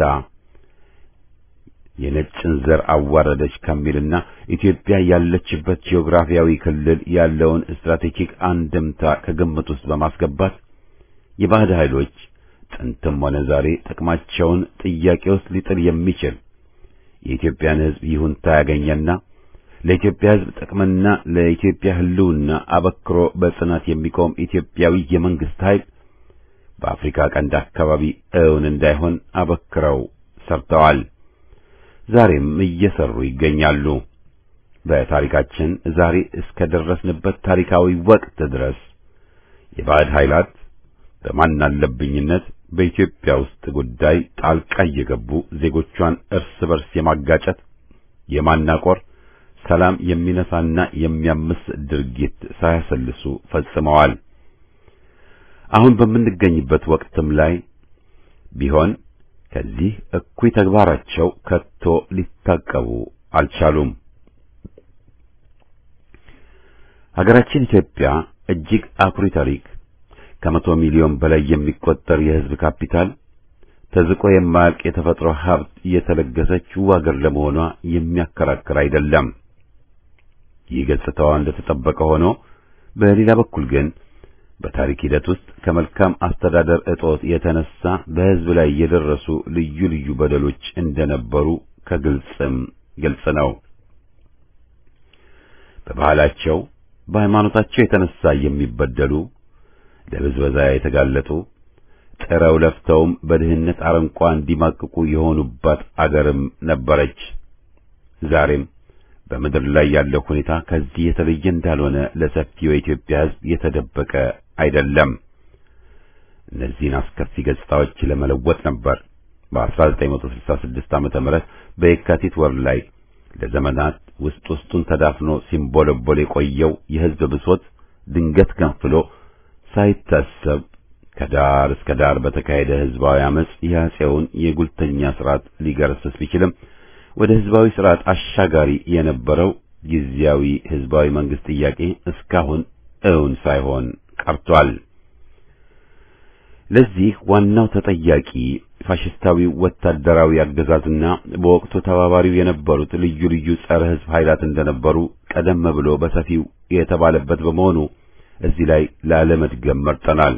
የነጭን ዘር አዋረደች ከሚልና ኢትዮጵያ ያለችበት ጂኦግራፊያዊ ክልል ያለውን ስትራቴጂክ አንድምታ ከግምት ውስጥ በማስገባት የባዕድ ኃይሎች ጥንትም ሆነ ዛሬ ጥቅማቸውን ጥያቄ ውስጥ ሊጥል የሚችል የኢትዮጵያን ሕዝብ ይሁንታ ያገኘና ለኢትዮጵያ ሕዝብ ጥቅምና ለኢትዮጵያ ሕልውና አበክሮ በጽናት የሚቆም ኢትዮጵያዊ የመንግስት ኃይል በአፍሪካ ቀንድ አካባቢ እውን እንዳይሆን አበክረው ሰርተዋል። ዛሬም እየሰሩ ይገኛሉ። በታሪካችን ዛሬ እስከ ደረስንበት ታሪካዊ ወቅት ድረስ የባዕድ ኃይላት በማናለብኝነት በኢትዮጵያ ውስጥ ጉዳይ ጣልቃ እየገቡ ዜጎቿን እርስ በርስ የማጋጨት የማናቆር ሰላም የሚነሳና የሚያምስ ድርጊት ሳያሰልሱ ፈጽመዋል። አሁን በምንገኝበት ወቅትም ላይ ቢሆን ከዚህ እኩይ ተግባራቸው ከቶ ሊታቀቡ አልቻሉም። ሀገራችን ኢትዮጵያ እጅግ አኩሪ ታሪክ፣ ከመቶ ሚሊዮን በላይ የሚቆጠር የሕዝብ ካፒታል፣ ተዝቆ የማያልቅ የተፈጥሮ ሀብት የተለገሰችው አገር ለመሆኗ የሚያከራክር አይደለም። ይህ ገጽታዋ እንደተጠበቀ ሆኖ በሌላ በኩል ግን በታሪክ ሂደት ውስጥ ከመልካም አስተዳደር እጦት የተነሳ በሕዝብ ላይ የደረሱ ልዩ ልዩ በደሎች እንደነበሩ ከግልጽም ግልጽ ነው። በባህላቸው፣ በሃይማኖታቸው የተነሳ የሚበደሉ ለብዝበዛ የተጋለጡ ጥረው ለፍተውም በድህነት አረንቋ እንዲማቅቁ የሆኑባት አገርም ነበረች። ዛሬም በምድር ላይ ያለው ሁኔታ ከዚህ የተለየ እንዳልሆነ ለሰፊው የኢትዮጵያ ሕዝብ የተደበቀ አይደለም። እነዚህን አስከፊ ገጽታዎች ለመለወጥ ነበር በ1966 ዓመተ ምህረት በየካቲት ወር ላይ ለዘመናት ውስጥ ውስጡን ተዳፍኖ ሲንቦለቦል የቆየው የሕዝብ ብሶት ድንገት ገንፍሎ ሳይታሰብ ከዳር እስከ ዳር በተካሄደ ህዝባዊ አመጽ የአፄውን የጉልተኛ ስርዓት ሊገረስስ ቢችልም ወደ ህዝባዊ ስርዓት አሻጋሪ የነበረው ጊዜያዊ ህዝባዊ መንግስት ጥያቄ እስካሁን እውን ሳይሆን ቀርቷል። ለዚህ ዋናው ተጠያቂ ፋሽስታዊ ወታደራዊ አገዛዝና በወቅቱ ተባባሪው የነበሩት ልዩ ልዩ ጸረ ህዝብ ኃይላት እንደነበሩ ቀደም ብሎ በሰፊው የተባለበት በመሆኑ እዚህ ላይ ላለመድገም መርጠናል።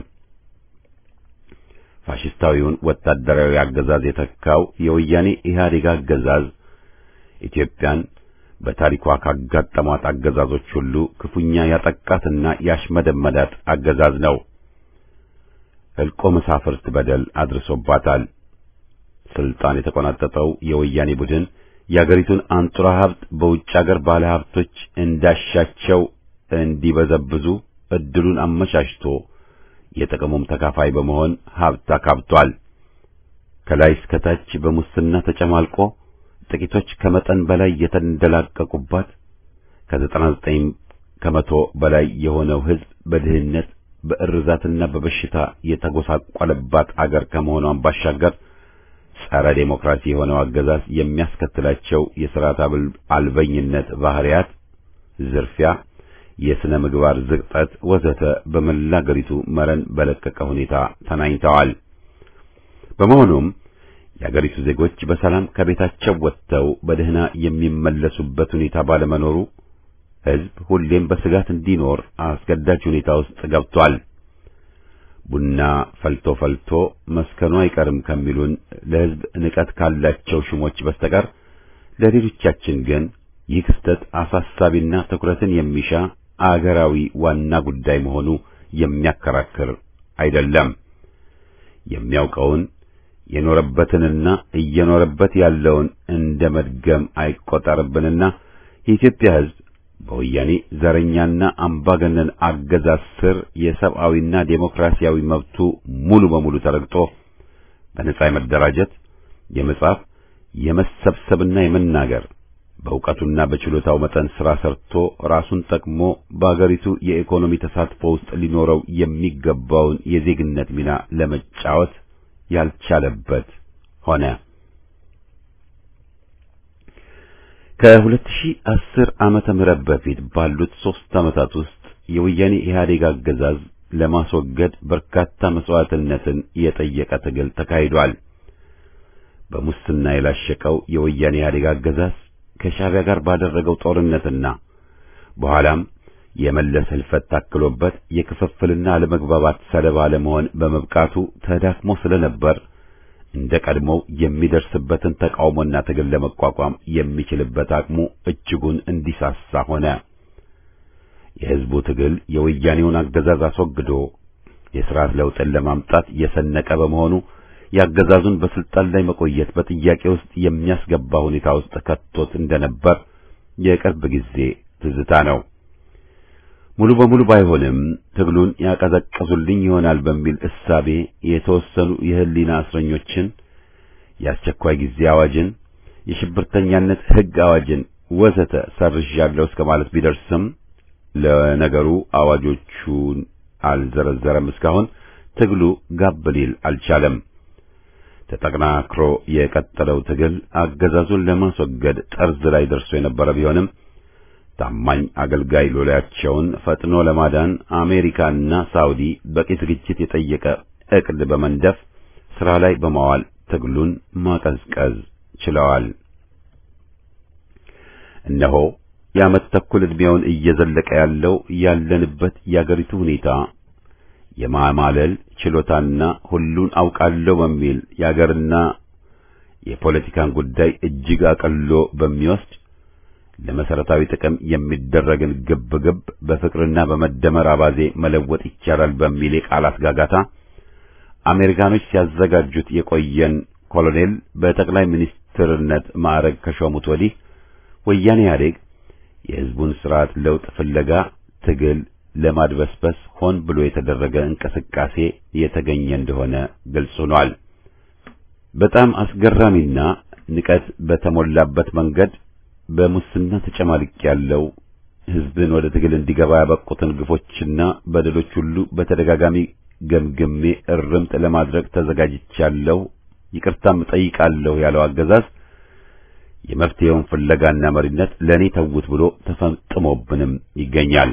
ፋሽስታዊውን ወታደራዊ አገዛዝ የተካው የወያኔ ኢህአዴግ አገዛዝ ኢትዮጵያን በታሪኳ ካጋጠሟት አገዛዞች ሁሉ ክፉኛ ያጠቃትና ያሽመደመዳት አገዛዝ ነው። ሕልቆ መሳፍርት በደል አድርሶባታል። ስልጣን የተቆናጠጠው የወያኔ ቡድን የአገሪቱን አንጡራ ሀብት በውጭ አገር ባለሀብቶች እንዳሻቸው እንዲበዘብዙ እድሉን አመቻችቶ የጥቅሙም ተካፋይ በመሆን ሀብት አካብቷል። ከላይ እስከ ታች በሙስና ተጨማልቆ ጥቂቶች ከመጠን በላይ የተንደላቀቁባት ከዘጠና ዘጠኝ ከመቶ በላይ የሆነው ሕዝብ በድህነት በእርዛትና በበሽታ የተጎሳቆለባት አገር ከመሆኗን ባሻገር ጸረ ዴሞክራሲ የሆነው አገዛዝ የሚያስከትላቸው የሥርዓት አልበኝነት ባህሪያት፣ ዝርፊያ፣ የሥነ ምግባር ዝቅጠት ወዘተ በመላ አገሪቱ መረን በለቀቀ ሁኔታ ተናኝተዋል። በመሆኑም የአገሪቱ ዜጎች በሰላም ከቤታቸው ወጥተው በደህና የሚመለሱበት ሁኔታ ባለመኖሩ ሕዝብ ሁሌም በስጋት እንዲኖር አስገዳጅ ሁኔታ ውስጥ ገብቷል። ቡና ፈልቶ ፈልቶ መስከኑ አይቀርም ከሚሉን ለሕዝብ ንቀት ካላቸው ሹሞች በስተቀር ለሌሎቻችን ግን ይህ ክስተት አሳሳቢና ትኩረትን የሚሻ አገራዊ ዋና ጉዳይ መሆኑ የሚያከራክር አይደለም። የሚያውቀውን የኖረበትንና እየኖረበት ያለውን እንደ መድገም አይቆጠርብንና የኢትዮጵያ ሕዝብ በወያኔ ዘረኛና አምባገነን አገዛዝ ስር የሰብአዊና ዴሞክራሲያዊ መብቱ ሙሉ በሙሉ ተረግጦ በነጻ የመደራጀት፣ የመጻፍ፣ የመሰብሰብና የመናገር በእውቀቱና በችሎታው መጠን ሥራ ሰርቶ ራሱን ጠቅሞ በአገሪቱ የኢኮኖሚ ተሳትፎ ውስጥ ሊኖረው የሚገባውን የዜግነት ሚና ለመጫወት ያልቻለበት ሆነ። ከ2010 ዓመተ ምህረት በፊት ባሉት ሦስት ዓመታት ውስጥ የወያኔ ኢህአዴግ አገዛዝ ለማስወገድ በርካታ መስዋዕትነትን የጠየቀ ትግል ተካሂዷል። በሙስና የላሸቀው የወያኔ ኢህአዴግ አገዛዝ ከሻዕቢያ ጋር ባደረገው ጦርነትና በኋላም የመለስ ህልፈት ታክሎበት የክፍፍልና አለመግባባት ሰለባ ለመሆን በመብቃቱ ተዳክሞ ስለነበር እንደ ቀድሞው የሚደርስበትን ተቃውሞና ትግል ለመቋቋም የሚችልበት አቅሙ እጅጉን እንዲሳሳ ሆነ። የህዝቡ ትግል የወያኔውን አገዛዝ አስወግዶ የሥርዓት ለውጥን ለማምጣት የሰነቀ በመሆኑ የአገዛዙን በስልጣን ላይ መቆየት በጥያቄ ውስጥ የሚያስገባ ሁኔታ ውስጥ ከቶት እንደነበር የቅርብ ጊዜ ትዝታ ነው። ሙሉ በሙሉ ባይሆንም ትግሉን ያቀዘቅዙልኝ ይሆናል በሚል እሳቤ የተወሰኑ የህሊና እስረኞችን፣ የአስቸኳይ ጊዜ አዋጅን፣ የሽብርተኛነት ህግ አዋጅን ወዘተ ሰርዣለሁ እስከ ማለት ቢደርስም ለነገሩ አዋጆቹን አልዘረዘረም። እስካሁን ትግሉ ጋብ ሊል አልቻለም። ተጠናክሮ የቀጠለው ትግል አገዛዙን ለማስወገድ ጠርዝ ላይ ደርሶ የነበረ ቢሆንም ታማኝ አገልጋይ ሎሌያቸውን ፈጥኖ ለማዳን አሜሪካና ሳውዲ በቂ ዝግጅት የጠየቀ ዕቅድ በመንደፍ ሥራ ላይ በማዋል ትግሉን ማቀዝቀዝ ችለዋል። እነሆ የዓመት ተኩል ዕድሜውን እየዘለቀ ያለው ያለንበት የአገሪቱ ሁኔታ የማማለል ችሎታና ሁሉን አውቃለሁ በሚል የአገርና የፖለቲካን ጉዳይ እጅግ አቀሎ በሚወስድ ለመሰረታዊ ጥቅም የሚደረግን ግብግብ በፍቅርና በመደመር አባዜ መለወጥ ይቻላል በሚል የቃላት ጋጋታ አሜሪካኖች ሲያዘጋጁት የቆየን ኮሎኔል በጠቅላይ ሚኒስትርነት ማዕረግ ከሾሙት ወዲህ ወያኔ ኢህአዴግ የሕዝቡን ስርዓት ለውጥ ፍለጋ ትግል ለማድበስበስ ሆን ብሎ የተደረገ እንቅስቃሴ የተገኘ እንደሆነ ግልጽ ሆኗል። በጣም አስገራሚና ንቀት በተሞላበት መንገድ በሙስና ተጨማልቅ ያለው ህዝብን ወደ ትግል እንዲገባ ያበቁትን ግፎችና በደሎች ሁሉ በተደጋጋሚ ገምግሜ እርምት ለማድረግ ተዘጋጅቻለሁ፣ ይቅርታም እጠይቃለሁ ያለው አገዛዝ የመፍትሄውን ፍለጋና መሪነት ለእኔ ተውት ብሎ ተፈጥሞብንም ይገኛል።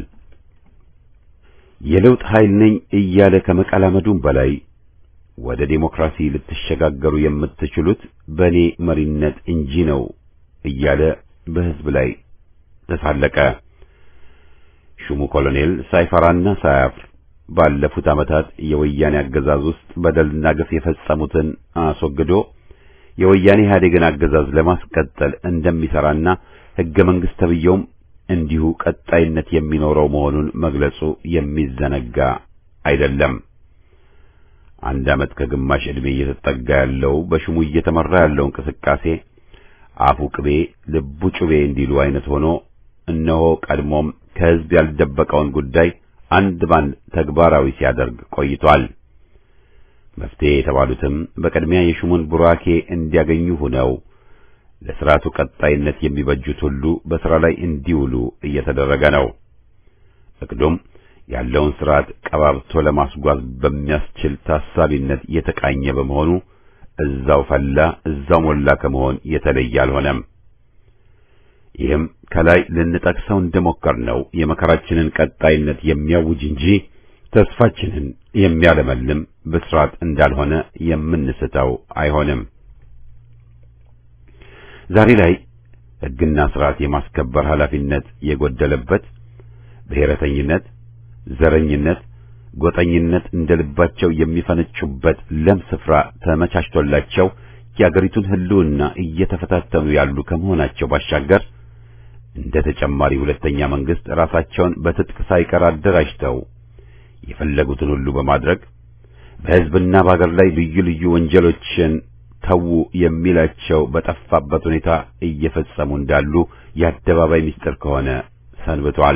የለውጥ ኃይል ነኝ እያለ ከመቀላመዱም በላይ ወደ ዴሞክራሲ ልትሸጋገሩ የምትችሉት በእኔ መሪነት እንጂ ነው እያለ በህዝብ ላይ ተሳለቀ። ሹሙ ኮሎኔል ሳይፈራና ሳያፍር ባለፉት ዓመታት የወያኔ አገዛዝ ውስጥ በደልና ግፍ የፈጸሙትን አስወግዶ የወያኔ ኢህአዴግን አገዛዝ ለማስቀጠል እንደሚሰራና ሕገ መንግሥት ተብየውም እንዲሁ ቀጣይነት የሚኖረው መሆኑን መግለጹ የሚዘነጋ አይደለም። አንድ ዓመት ከግማሽ ዕድሜ እየተጠጋ ያለው በሹሙ እየተመራ ያለው እንቅስቃሴ አፉ ቅቤ ልቡ ጩቤ እንዲሉ አይነት ሆኖ እነሆ ቀድሞም ከሕዝብ ያልደበቀውን ጉዳይ አንድ ባንድ ተግባራዊ ሲያደርግ ቆይቷል። መፍትሄ የተባሉትም በቅድሚያ የሹሙን ቡራኬ እንዲያገኙ ሆነው ለሥርዓቱ ቀጣይነት የሚበጁት ሁሉ በሥራ ላይ እንዲውሉ እየተደረገ ነው። እቅዱም ያለውን ሥርዓት ቀባብቶ ለማስጓዝ በሚያስችል ታሳቢነት የተቃኘ በመሆኑ እዛው ፈላ እዛው ሞላ ከመሆን የተለየ አልሆነም። ይህም ከላይ ልንጠቅሰው እንደሞከርነው የመከራችንን ቀጣይነት የሚያውጅ እንጂ ተስፋችንን የሚያለመልም ብስራት እንዳልሆነ የምንስተው አይሆንም። ዛሬ ላይ ሕግና ሥርዓት የማስከበር ኃላፊነት የጎደለበት ብሔረተኝነት፣ ዘረኝነት፣ ጎጠኝነት እንደ ልባቸው የሚፈነጩበት ለም ስፍራ ተመቻችቶላቸው የአገሪቱን ሕልውና እየተፈታተኑ ያሉ ከመሆናቸው ባሻገር እንደ ተጨማሪ ሁለተኛ መንግስት ራሳቸውን በትጥቅ ሳይቀር አደራጅተው የፈለጉትን ሁሉ በማድረግ በሕዝብና በአገር ላይ ልዩ ልዩ ወንጀሎችን ተዉ የሚላቸው በጠፋበት ሁኔታ እየፈጸሙ እንዳሉ የአደባባይ ምስጢር ከሆነ ሰንብቷል።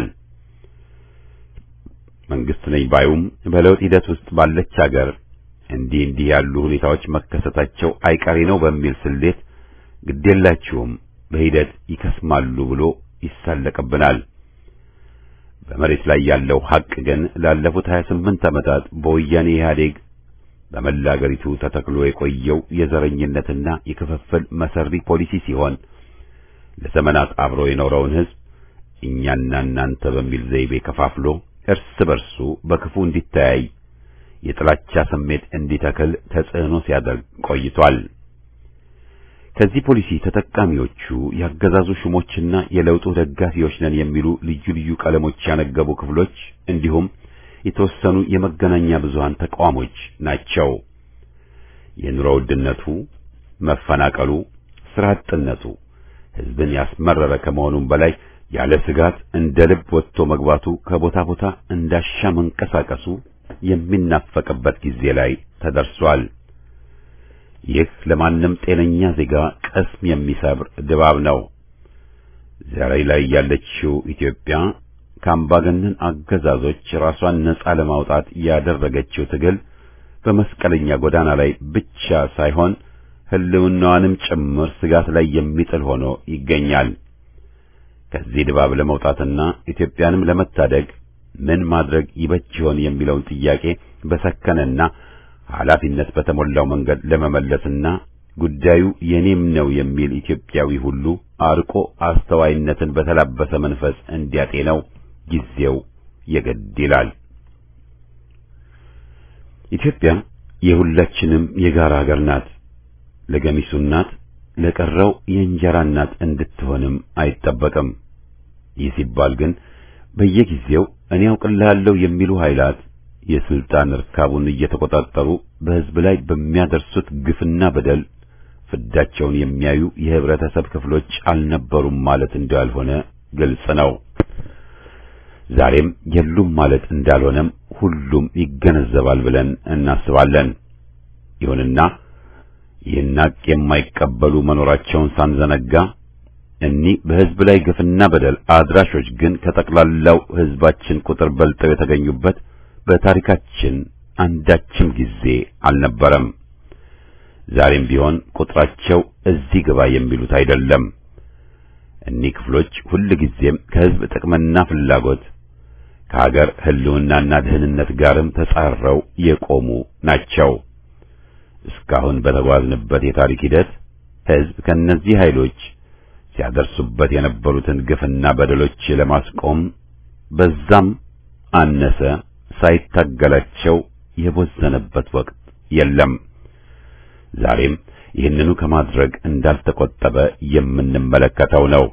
መንግስት ነኝ ባዩም በለውጥ ሂደት ውስጥ ባለች አገር እንዲህ እንዲህ ያሉ ሁኔታዎች መከሰታቸው አይቀሬ ነው በሚል ስሌት ግዴላችሁም በሂደት ይከስማሉ ብሎ ይሳለቅብናል። በመሬት ላይ ያለው ሐቅ ግን ላለፉት 28 ዓመታት በወያኔ ኢህአዴግ በመላ አገሪቱ ተተክሎ የቆየው የዘረኝነትና የክፍፍል መሰሪ ፖሊሲ ሲሆን ለዘመናት አብሮ የኖረውን ሕዝብ እኛና እናንተ በሚል ዘይቤ ከፋፍሎ እርስ በርሱ በክፉ እንዲተያይ የጥላቻ ስሜት እንዲተክል ተጽዕኖ ሲያደርግ ቆይቷል። ከዚህ ፖሊሲ ተጠቃሚዎቹ ያገዛዙ ሹሞችና የለውጡ ደጋፊዎች ነን የሚሉ ልዩ ልዩ ቀለሞች ያነገቡ ክፍሎች እንዲሁም የተወሰኑ የመገናኛ ብዙሃን ተቃዋሞች ናቸው። የኑሮ ውድነቱ፣ መፈናቀሉ፣ ስራ አጥነቱ ሕዝብን ያስመረረ ከመሆኑም በላይ ያለ ስጋት እንደ ልብ ወጥቶ መግባቱ ከቦታ ቦታ እንዳሻ መንቀሳቀሱ የሚናፈቅበት ጊዜ ላይ ተደርሷል። ይህ ለማንም ጤነኛ ዜጋ ቅስም የሚሰብር ድባብ ነው። ዛሬ ላይ ያለችው ኢትዮጵያ ከአምባገነን አገዛዞች ራሷን ነጻ ለማውጣት ያደረገችው ትግል በመስቀለኛ ጎዳና ላይ ብቻ ሳይሆን ሕልውናዋንም ጭምር ስጋት ላይ የሚጥል ሆኖ ይገኛል። ከዚህ ድባብ ለመውጣትና ኢትዮጵያንም ለመታደግ ምን ማድረግ ይበጅ ይሆን የሚለውን ጥያቄ በሰከነና ኃላፊነት በተሞላው መንገድ ለመመለስና ጉዳዩ የኔም ነው የሚል ኢትዮጵያዊ ሁሉ አርቆ አስተዋይነትን በተላበሰ መንፈስ እንዲያጤነው ጊዜው የግድ ይላል። ኢትዮጵያ የሁላችንም የጋራ ሀገር ናት። ለገሚሱ እናት፣ ለቀረው የእንጀራ እናት እንድትሆንም አይጠበቅም። ይህ ሲባል ግን በየጊዜው እኔ አውቅልሃለሁ የሚሉ ኃይላት የስልጣን እርካቡን እየተቆጣጠሩ በሕዝብ ላይ በሚያደርሱት ግፍና በደል ፍዳቸውን የሚያዩ የህብረተሰብ ክፍሎች አልነበሩም ማለት እንዳልሆነ ግልጽ ነው። ዛሬም የሉም ማለት እንዳልሆነም ሁሉም ይገነዘባል ብለን እናስባለን። ይሁንና ይህን ሐቅ የማይቀበሉ መኖራቸውን ሳንዘነጋ እኒህ በሕዝብ ላይ ግፍና በደል አድራሾች ግን ከጠቅላላው ሕዝባችን ቁጥር በልጠው የተገኙበት በታሪካችን አንዳችም ጊዜ አልነበረም። ዛሬም ቢሆን ቁጥራቸው እዚህ ግባ የሚሉት አይደለም። እኒህ ክፍሎች ሁልጊዜም ከህዝብ ጥቅምና ፍላጎት ከሀገር ህልውናና ደህንነት ጋርም ተጻረው የቆሙ ናቸው። እስካሁን በተጓዝንበት የታሪክ ሂደት ህዝብ ከእነዚህ ኃይሎች ሲያደርሱበት የነበሩትን ግፍና በደሎች ለማስቆም በዛም አነሰ ሳይታገላቸው የቦዘነበት ወቅት የለም። ዛሬም ይህንኑ ከማድረግ እንዳልተቆጠበ የምንመለከተው ነው።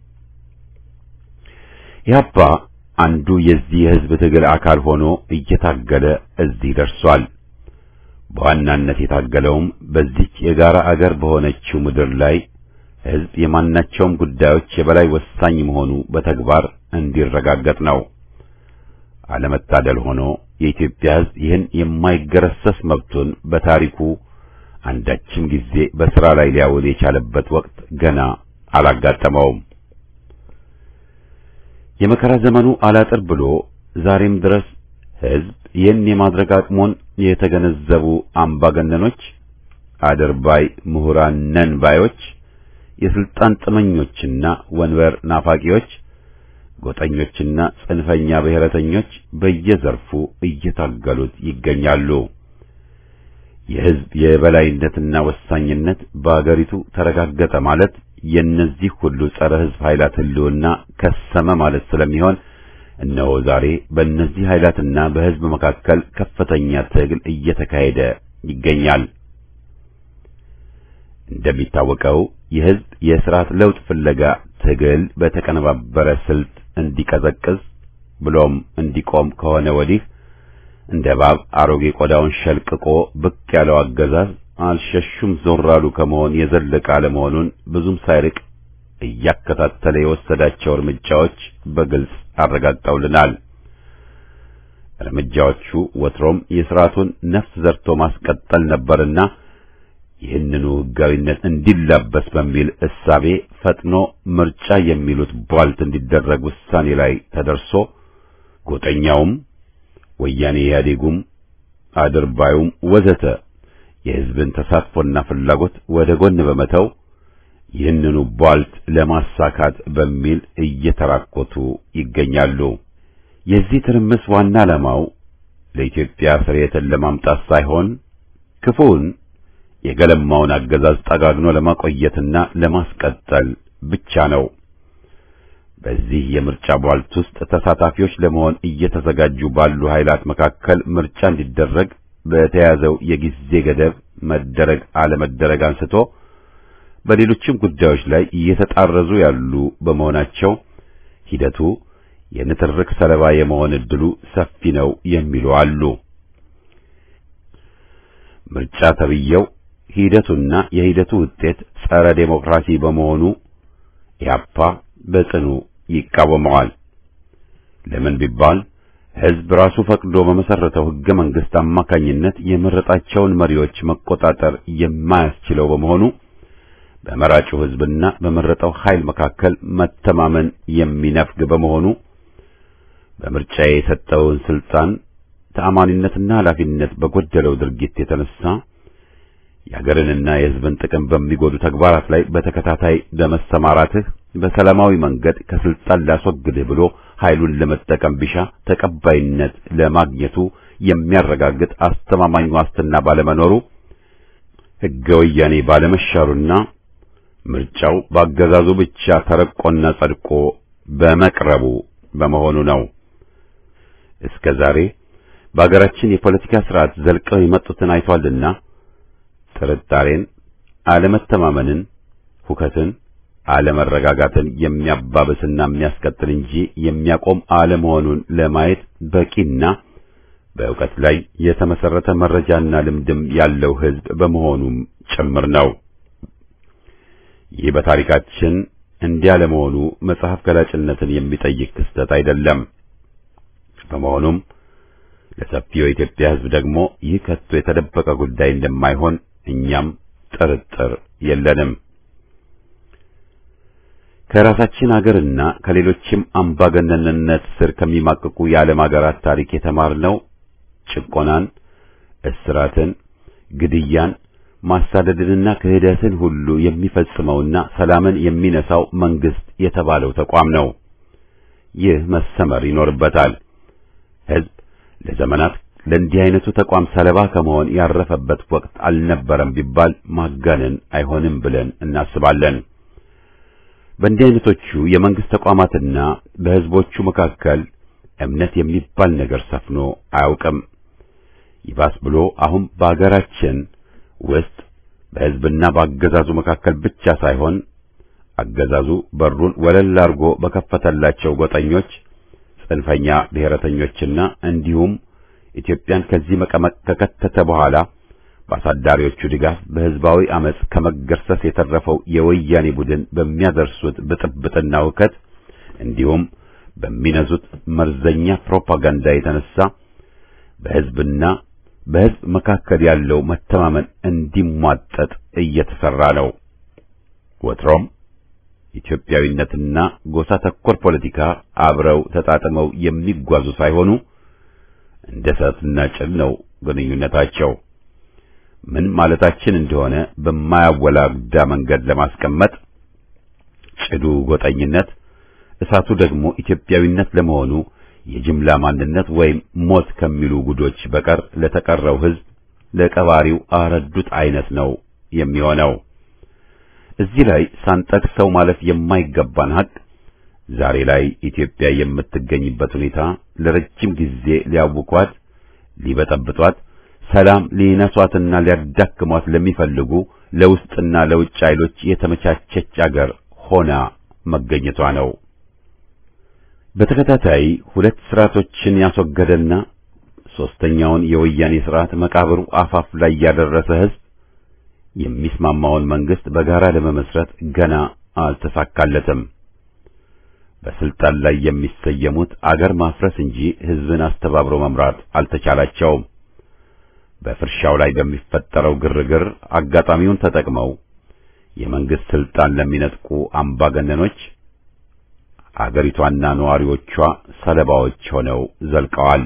ኢህአፓ አንዱ የዚህ የህዝብ ትግል አካል ሆኖ እየታገለ እዚህ ደርሷል። በዋናነት የታገለውም በዚች የጋራ አገር በሆነችው ምድር ላይ ህዝብ የማናቸውም ጉዳዮች የበላይ ወሳኝ መሆኑ በተግባር እንዲረጋገጥ ነው። አለመታደል ሆኖ የኢትዮጵያ ህዝብ ይህን የማይገረሰስ መብቱን በታሪኩ አንዳችም ጊዜ በሥራ ላይ ሊያውል የቻለበት ወቅት ገና አላጋጠመውም። የመከራ ዘመኑ አላጥር ብሎ ዛሬም ድረስ ህዝብ ይህን የማድረግ አቅሙን የተገነዘቡ አምባገነኖች፣ አድርባይ ምሁራን ነን ባዮች፣ የስልጣን ጥመኞችና ወንበር ናፋቂዎች፣ ጎጠኞችና ጽንፈኛ ብሔረተኞች በየዘርፉ እየታገሉት ይገኛሉ። የህዝብ የበላይነትና ወሳኝነት በአገሪቱ ተረጋገጠ ማለት የእነዚህ ሁሉ ጸረ ህዝብ ኃይላት ህልውና ከሰመ ማለት ስለሚሆን እነሆ ዛሬ በእነዚህ ኃይላትና በህዝብ መካከል ከፍተኛ ትግል እየተካሄደ ይገኛል። እንደሚታወቀው የህዝብ የስርዓት ለውጥ ፍለጋ ትግል በተቀነባበረ ስልት እንዲቀዘቅዝ ብሎም እንዲቆም ከሆነ ወዲህ እንደ እባብ አሮጌ ቆዳውን ሸልቅቆ ብቅ ያለው አገዛዝ አልሸሹም ዞር አሉ ከመሆን የዘለቀ አለመሆኑን ብዙም ሳይርቅ እያከታተለ የወሰዳቸው እርምጃዎች በግልጽ አረጋግጠውልናል። እርምጃዎቹ ወትሮም የሥርዓቱን ነፍስ ዘርቶ ማስቀጠል ነበርና ይህንኑ ሕጋዊነት እንዲላበስ በሚል እሳቤ ፈጥኖ ምርጫ የሚሉት ቧልት እንዲደረግ ውሳኔ ላይ ተደርሶ ጎጠኛውም ወያኔ ኢህአዴጉም አድርባዩም ወዘተ የሕዝብን ተሳትፎና ፍላጎት ወደ ጎን በመተው ይህንኑ ቧልት ለማሳካት በሚል እየተራኮቱ ይገኛሉ። የዚህ ትርምስ ዋና ዓላማው ለኢትዮጵያ ስርየትን ለማምጣት ሳይሆን ክፉውን የገለማውን አገዛዝ ጠጋግኖ ለማቆየትና ለማስቀጠል ብቻ ነው። በዚህ የምርጫ ቧልት ውስጥ ተሳታፊዎች ለመሆን እየተዘጋጁ ባሉ ኃይላት መካከል ምርጫ እንዲደረግ በተያዘው የጊዜ ገደብ መደረግ አለመደረግ አንስቶ በሌሎችም ጉዳዮች ላይ እየተጣረዙ ያሉ በመሆናቸው ሂደቱ የንትርክ ሰለባ የመሆን ዕድሉ ሰፊ ነው የሚሉ አሉ። ምርጫ ተብየው ሂደቱና የሂደቱ ውጤት ጸረ ዴሞክራሲ በመሆኑ ኢህአፓ በጽኑ ይቃወመዋል። ለምን ቢባል ሕዝብ ራሱ ፈቅዶ በመሰረተው ሕገ መንግሥት አማካኝነት የመረጣቸውን መሪዎች መቆጣጠር የማያስችለው በመሆኑ በመራጩ ሕዝብና በመረጠው ኃይል መካከል መተማመን የሚነፍግ በመሆኑ በምርጫ የሰጠውን ስልጣን ተአማኒነትና ኃላፊነት በጎደለው ድርጊት የተነሳ የአገርንና የሕዝብን ጥቅም በሚጎዱ ተግባራት ላይ በተከታታይ በመሰማራትህ በሰላማዊ መንገድ ከስልጣን ላስወግድህ ብሎ ኃይሉን ለመጠቀም ቢሻ ተቀባይነት ለማግኘቱ የሚያረጋግጥ አስተማማኝ ዋስትና ባለመኖሩ ሕገ ወያኔ ባለመሻሩና ምርጫው በአገዛዙ ብቻ ተረቆና ጸድቆ በመቅረቡ በመሆኑ ነው። እስከ ዛሬ በአገራችን የፖለቲካ ስርዓት ዘልቀው የመጡትን አይቷልና ጥርጣሬን፣ አለመተማመንን፣ ሁከትን፣ አለመረጋጋትን የሚያባብስና የሚያስቀጥል እንጂ የሚያቆም አለመሆኑን ለማየት በቂና በእውቀት ላይ የተመሰረተ መረጃና ልምድም ያለው ሕዝብ በመሆኑም ጭምር ነው። ይህ በታሪካችን እንዲህ ያለመሆኑ መጽሐፍ ገላጭነትን የሚጠይቅ ክስተት አይደለም። በመሆኑም ለሰፊው የኢትዮጵያ ሕዝብ ደግሞ ይህ ከቶ የተደበቀ ጉዳይ እንደማይሆን እኛም ጥርጥር የለንም። ከራሳችን አገርና ከሌሎችም አምባገነንነት ስር ከሚማቅቁ የዓለም አገራት ታሪክ የተማርነው ጭቆናን፣ እስራትን፣ ግድያን፣ ማሳደድንና ክህደትን ሁሉ የሚፈጽመውና ሰላምን የሚነሳው መንግስት የተባለው ተቋም ነው። ይህ መሰመር ይኖርበታል። ሕዝብ ለዘመናት ለእንዲህ አይነቱ ተቋም ሰለባ ከመሆን ያረፈበት ወቅት አልነበረም ቢባል ማጋነን አይሆንም ብለን እናስባለን። በእንዲህ አይነቶቹ የመንግስት ተቋማትና በሕዝቦቹ መካከል እምነት የሚባል ነገር ሰፍኖ አያውቅም። ይባስ ብሎ አሁን በአገራችን ውስጥ በሕዝብና በአገዛዙ መካከል ብቻ ሳይሆን አገዛዙ በሩን ወለል አድርጎ በከፈተላቸው ጎጠኞች፣ ጽንፈኛ ብሔረተኞችና እንዲሁም ኢትዮጵያን ከዚህ መቀመቅ ከከተተ በኋላ በአሳዳሪዎቹ ድጋፍ በሕዝባዊ አመጽ ከመገርሰስ የተረፈው የወያኔ ቡድን በሚያደርሱት ብጥብጥና ውከት እንዲሁም በሚነዙት መርዘኛ ፕሮፓጋንዳ የተነሳ በሕዝብና በሕዝብ መካከል ያለው መተማመን እንዲሟጠጥ እየተሰራ ነው። ወትሮም ኢትዮጵያዊነትና ጎሳ ተኮር ፖለቲካ አብረው ተጣጥመው የሚጓዙ ሳይሆኑ እንደ እሳትና ጭድ ነው ግንኙነታቸው። ምን ማለታችን እንደሆነ በማያወላግዳ መንገድ ለማስቀመጥ ጭዱ ጎጠኝነት፣ እሳቱ ደግሞ ኢትዮጵያዊነት ለመሆኑ የጅምላ ማንነት ወይም ሞት ከሚሉ ጉዶች በቀር ለተቀረው ሕዝብ ለቀባሪው አረዱት አይነት ነው የሚሆነው። እዚህ ላይ ሳንጠቅሰው ማለፍ የማይገባን ሀቅ ዛሬ ላይ ኢትዮጵያ የምትገኝበት ሁኔታ ለረጅም ጊዜ ሊያውኳት፣ ሊበጠብጧት፣ ሰላም ሊነሷትና ሊያዳክሟት ለሚፈልጉ ለውስጥና ለውጭ ኃይሎች የተመቻቸች አገር ሆና መገኘቷ ነው። በተከታታይ ሁለት ስርዓቶችን ያስወገደና ሶስተኛውን የወያኔ ስርዓት መቃብሩ አፋፍ ላይ ያደረሰ ሕዝብ የሚስማማውን መንግስት በጋራ ለመመስረት ገና አልተሳካለትም። በስልጣን ላይ የሚሰየሙት አገር ማፍረስ እንጂ ሕዝብን አስተባብሮ መምራት አልተቻላቸውም። በፍርሻው ላይ በሚፈጠረው ግርግር አጋጣሚውን ተጠቅመው የመንግስት ስልጣን ለሚነጥቁ አምባገነኖች አገሪቷና ነዋሪዎቿ ሰለባዎች ሆነው ዘልቀዋል።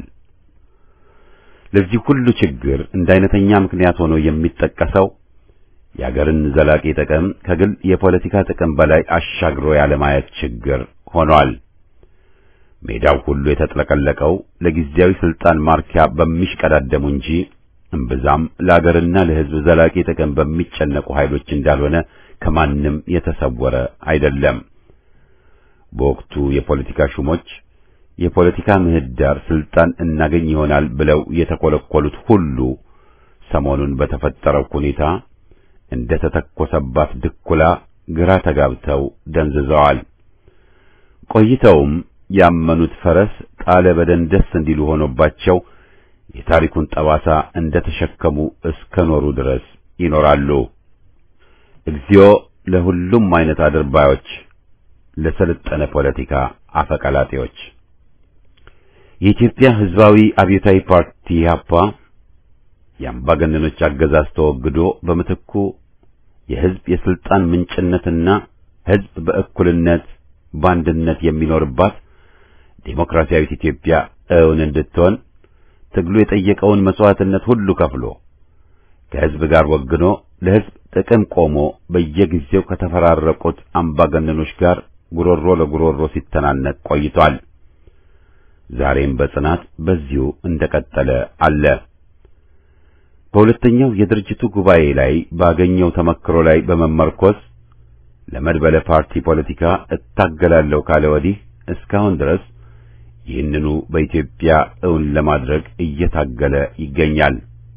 ለዚህ ሁሉ ችግር እንደ አይነተኛ ምክንያት ሆኖ የሚጠቀሰው የአገርን ዘላቂ ጥቅም ከግል የፖለቲካ ጥቅም በላይ አሻግሮ ያለማየት ችግር ሆኗል። ሜዳው ሁሉ የተጥለቀለቀው ለጊዜያዊ ስልጣን ማርኪያ በሚሽቀዳደሙ እንጂ እምብዛም ለአገርና ለሕዝብ ዘላቂ ጥቅም በሚጨነቁ ኃይሎች እንዳልሆነ ከማንም የተሰወረ አይደለም። በወቅቱ የፖለቲካ ሹሞች የፖለቲካ ምህዳር ስልጣን እናገኝ ይሆናል ብለው የተኮለኮሉት ሁሉ ሰሞኑን በተፈጠረው ሁኔታ እንደ ተተኮሰባት ድኩላ ግራ ተጋብተው ደንዝዘዋል። ቆይተውም ያመኑት ፈረስ ጣለ በደንደስ እንዲሉ ሆኖባቸው የታሪኩን ጠባሳ እንደ ተሸከሙ እስከ ኖሩ ድረስ ይኖራሉ። እግዚኦ ለሁሉም አይነት አድርባዮች፣ ለሰለጠነ ፖለቲካ አፈቀላጤዎች። የኢትዮጵያ ሕዝባዊ አብዮታዊ ፓርቲ ኢህአፓ የአምባገነኖች አገዛዝ ተወግዶ በምትኩ የሕዝብ የስልጣን ምንጭነትና ሕዝብ በእኩልነት በአንድነት የሚኖርባት ዴሞክራሲያዊት ኢትዮጵያ እውን እንድትሆን ትግሉ የጠየቀውን መስዋዕትነት ሁሉ ከፍሎ ከሕዝብ ጋር ወግኖ ለሕዝብ ጥቅም ቆሞ በየጊዜው ከተፈራረቁት አምባገነኖች ጋር ጉሮሮ ለጉሮሮ ሲተናነቅ ቆይቷል። ዛሬም በጽናት በዚሁ እንደቀጠለ አለ። በሁለተኛው የድርጅቱ ጉባኤ ላይ ባገኘው ተመክሮ ላይ በመመርኮዝ ለመድበለ ፓርቲ ፖለቲካ እታገላለሁ ካለ ወዲህ እስካሁን ድረስ ይህንኑ በኢትዮጵያ እውን ለማድረግ እየታገለ ይገኛል።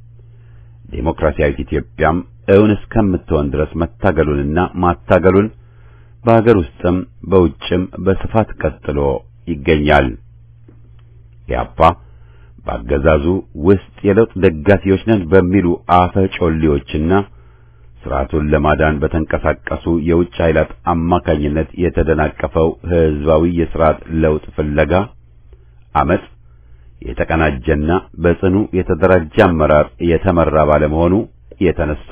ዴሞክራሲያዊት ኢትዮጵያም እውን እስከምትሆን ድረስ መታገሉንና ማታገሉን በአገር ውስጥም በውጭም በስፋት ቀጥሎ ይገኛል። ኢህአፓ በአገዛዙ ውስጥ የለውጥ ደጋፊዎች ነን በሚሉ አፈ ጮሌዎችና ስርዓቱን ለማዳን በተንቀሳቀሱ የውጭ ኃይላት አማካኝነት የተደናቀፈው ህዝባዊ የስርዓት ለውጥ ፍለጋ አመጽ የተቀናጀና በጽኑ የተደራጀ አመራር የተመራ ባለመሆኑ የተነሳ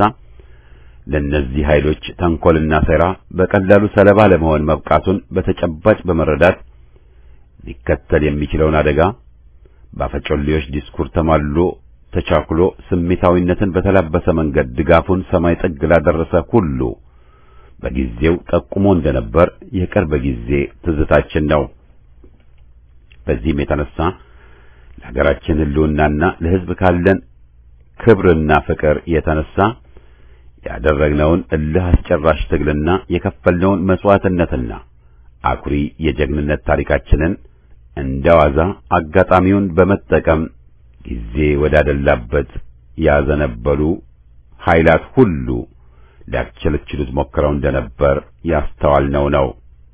ለእነዚህ ኃይሎች ተንኮልና ሴራ በቀላሉ ሰለባ ለመሆን መብቃቱን በተጨባጭ በመረዳት ሊከተል የሚችለውን አደጋ በአፈጮሌዎች ዲስኩር ተማልሎ ተቻኩሎ ስሜታዊነትን በተላበሰ መንገድ ድጋፉን ሰማይ ጥግ ላደረሰ ሁሉ በጊዜው ጠቁሞ እንደነበር የቅርብ ጊዜ ትዝታችን ነው። በዚህም የተነሳ ለሀገራችን ሕልውናና ለሕዝብ ካለን ክብርና ፍቅር የተነሳ ያደረግነውን እልህ አስጨራሽ ትግልና የከፈልነውን መስዋዕትነትና አኩሪ የጀግንነት ታሪካችንን እንደዋዛ አጋጣሚውን በመጠቀም ጊዜ ወዳደላበት ያዘነበሉ ኃይላት ሁሉ ሊያስቸለችሉት ሞክረው እንደነበር ያስተዋልነው ነው።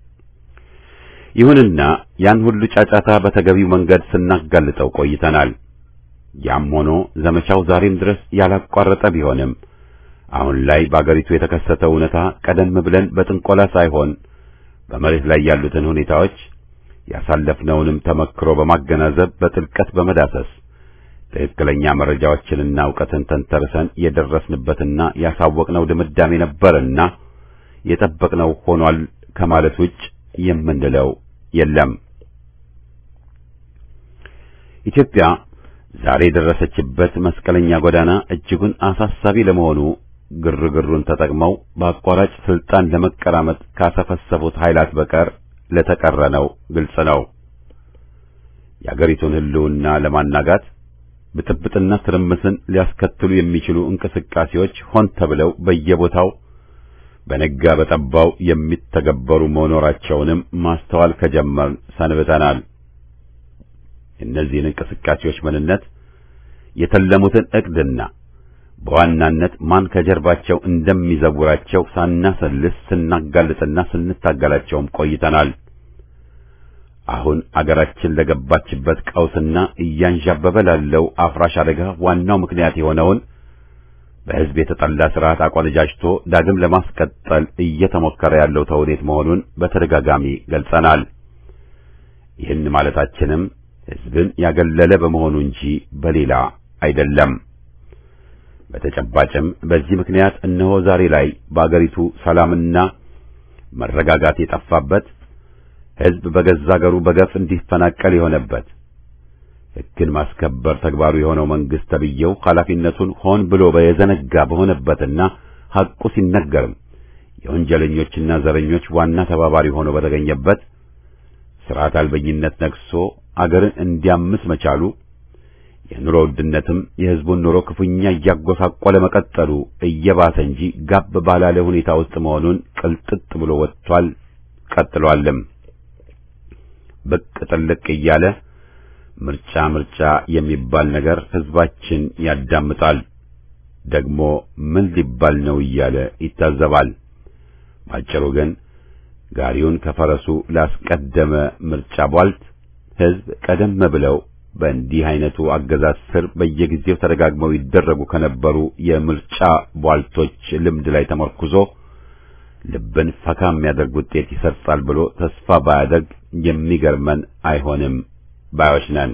ይሁንና ያን ሁሉ ጫጫታ በተገቢው መንገድ ስናጋልጠው ቆይተናል። ያም ሆኖ ዘመቻው ዛሬም ድረስ ያላቋረጠ ቢሆንም አሁን ላይ በአገሪቱ የተከሰተው እውነታ ቀደም ብለን በጥንቆላ ሳይሆን በመሬት ላይ ያሉትን ሁኔታዎች ያሳለፍነውንም ተመክሮ በማገናዘብ በጥልቀት በመዳሰስ ትክክለኛ መረጃዎችንና ዕውቀትን ተንተርሰን የደረስንበትና ያሳወቅነው ድምዳሜ ነበርና የጠበቅነው ሆኗል ከማለት ውጭ የምንለው የለም። ኢትዮጵያ ዛሬ የደረሰችበት መስቀለኛ ጎዳና እጅጉን አሳሳቢ ለመሆኑ ግርግሩን ተጠቅመው በአቋራጭ ስልጣን ለመቀራመጥ ካሰፈሰፉት ኃይላት በቀር ለተቀረነው ግልጽ ነው። የአገሪቱን ሕልውና ለማናጋት ብጥብጥና ትርምስን ሊያስከትሉ የሚችሉ እንቅስቃሴዎች ሆን ተብለው በየቦታው በነጋ በጠባው የሚተገበሩ መኖራቸውንም ማስተዋል ከጀመርን ሰንብተናል። የእነዚህን እንቅስቃሴዎች ምንነት፣ የተለሙትን ዕቅድና በዋናነት ማን ከጀርባቸው እንደሚዘውራቸው ሳናሰልስ ስናጋልጥና ስንታገላቸውም ቆይተናል። አሁን አገራችን ለገባችበት ቀውስና እያንዣበበ ላለው አፍራሽ አደጋ ዋናው ምክንያት የሆነውን በሕዝብ የተጠላ ስርዓት አቆነጃጅቶ ዳግም ለማስቀጠል እየተሞከረ ያለው ተውኔት መሆኑን በተደጋጋሚ ገልጸናል። ይህን ማለታችንም ሕዝብን ያገለለ በመሆኑ እንጂ በሌላ አይደለም። በተጨባጭም በዚህ ምክንያት እነሆ ዛሬ ላይ በአገሪቱ ሰላምና መረጋጋት የጠፋበት ሕዝብ በገዛ አገሩ በገፍ እንዲፈናቀል የሆነበት ሕግን ማስከበር ተግባሩ የሆነው መንግስት ተብዬው ኃላፊነቱን ሆን ብሎ በየዘነጋ በሆነበትና ሐቁ ሲነገርም የወንጀለኞችና ዘረኞች ዋና ተባባሪ ሆኖ በተገኘበት ስርዓት አልበኝነት ነግሶ አገርን እንዲያምስ መቻሉ የኑሮ ውድነትም የሕዝቡን ኑሮ ክፉኛ እያጎሳቆለ መቀጠሉ እየባሰ እንጂ ጋብ ባላለ ሁኔታ ውስጥ መሆኑን ቅልጥጥ ብሎ ወጥቷል፣ ቀጥሏልም። ብቅ ጥልቅ እያለ ምርጫ ምርጫ የሚባል ነገር ሕዝባችን ያዳምጣል። ደግሞ ምን ሊባል ነው እያለ ይታዘባል። ባጭሩ ግን ጋሪውን ከፈረሱ ላስቀደመ ምርጫ ቧልት ሕዝብ ቀደም ብለው በእንዲህ አይነቱ አገዛዝ ስር በየጊዜው ተደጋግመው ይደረጉ ከነበሩ የምርጫ ቧልቶች ልምድ ላይ ተመርኩዞ ልብን ፈካ የሚያደርግ ውጤት ይሰርጻል ብሎ ተስፋ ባያደርግ የሚገርመን አይሆንም ባዮች ነን።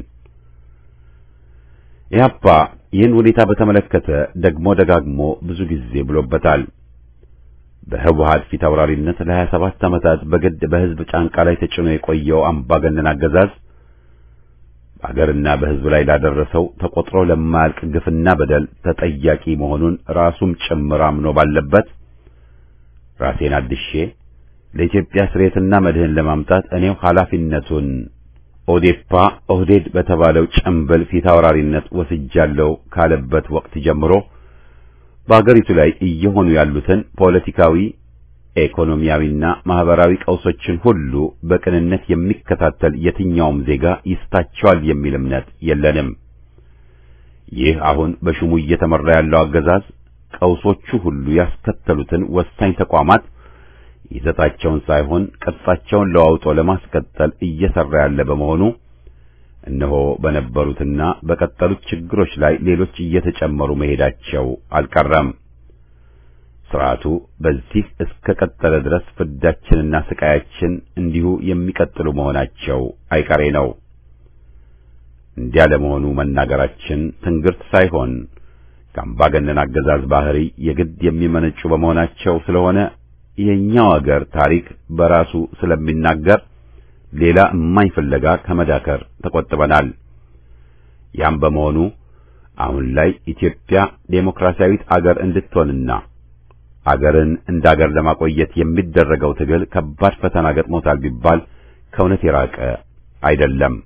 ኢህአፓ ይህን ሁኔታ በተመለከተ ደግሞ ደጋግሞ ብዙ ጊዜ ብሎበታል። በህወሓት ፊት አውራሪነት ለሀያ ሰባት ዓመታት በግድ በህዝብ ጫንቃ ላይ ተጭኖ የቆየው አምባገነን አገዛዝ በአገርና በህዝብ ላይ ላደረሰው ተቆጥሮ ለማያልቅ ግፍና በደል ተጠያቂ መሆኑን ራሱም ጭምር አምኖ ባለበት ራሴን አድሼ ለኢትዮጵያ ስሬትና መድህን ለማምጣት እኔው ኃላፊነቱን ኦዴፓ ኦህዴድ በተባለው ጭምብል ፊት አውራሪነት ወስጃለሁ ካለበት ወቅት ጀምሮ በአገሪቱ ላይ እየሆኑ ያሉትን ፖለቲካዊ፣ ኢኮኖሚያዊና ማህበራዊ ቀውሶችን ሁሉ በቅንነት የሚከታተል የትኛውም ዜጋ ይስታቸዋል የሚል እምነት የለንም። ይህ አሁን በሹሙ እየተመራ ያለው አገዛዝ ቀውሶቹ ሁሉ ያስከተሉትን ወሳኝ ተቋማት ይዘታቸውን ሳይሆን ቅርጻቸውን ለዋውጦ ለማስቀጠል እየሰራ ያለ በመሆኑ እነሆ በነበሩትና በቀጠሉት ችግሮች ላይ ሌሎች እየተጨመሩ መሄዳቸው አልቀረም። ስርዓቱ በዚህ እስከ ቀጠለ ድረስ ፍዳችንና ስቃያችን እንዲሁ የሚቀጥሉ መሆናቸው አይቀሬ ነው። እንዲያ ለመሆኑ መናገራችን ትንግርት ሳይሆን ከአምባገነን አገዛዝ ባህሪ የግድ የሚመነጩ በመሆናቸው ስለሆነ የኛው አገር ታሪክ በራሱ ስለሚናገር ሌላ እማኝ ፍለጋ ከመዳከር ተቆጥበናል። ያም በመሆኑ አሁን ላይ ኢትዮጵያ ዴሞክራሲያዊት አገር እንድትሆንና አገርን እንደ አገር ለማቆየት የሚደረገው ትግል ከባድ ፈተና ገጥሞታል ቢባል ከእውነት የራቀ አይደለም።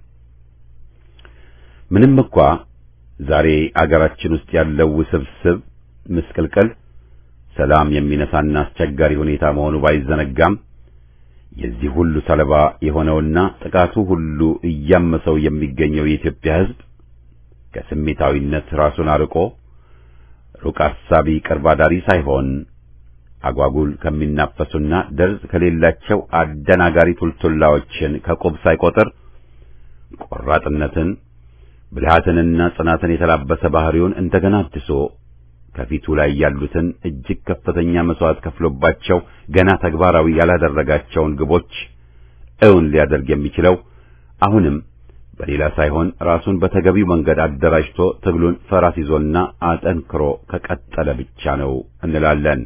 ምንም እንኳ ዛሬ አገራችን ውስጥ ያለው ውስብስብ ምስቅልቅል ሰላም የሚነሳና አስቸጋሪ ሁኔታ መሆኑ ባይዘነጋም የዚህ ሁሉ ሰለባ የሆነውና ጥቃቱ ሁሉ እያመሰው የሚገኘው የኢትዮጵያ ሕዝብ ከስሜታዊነት ራሱን አርቆ ሩቅ አሳቢ ቅርብ አዳሪ ሳይሆን አጓጉል ከሚናፈሱና ደርዝ ከሌላቸው አደናጋሪ ቱልቱላዎችን ከቁብ ሳይቆጥር ቆራጥነትን ብልሃትንና ጽናትን የተላበሰ ባህሪውን እንደገና አድሶ ከፊቱ ላይ ያሉትን እጅግ ከፍተኛ መስዋዕት ከፍሎባቸው ገና ተግባራዊ ያላደረጋቸውን ግቦች እውን ሊያደርግ የሚችለው አሁንም በሌላ ሳይሆን ራሱን በተገቢው መንገድ አደራጅቶ ትግሉን ፈራስ ይዞና አጠንክሮ ከቀጠለ ብቻ ነው እንላለን።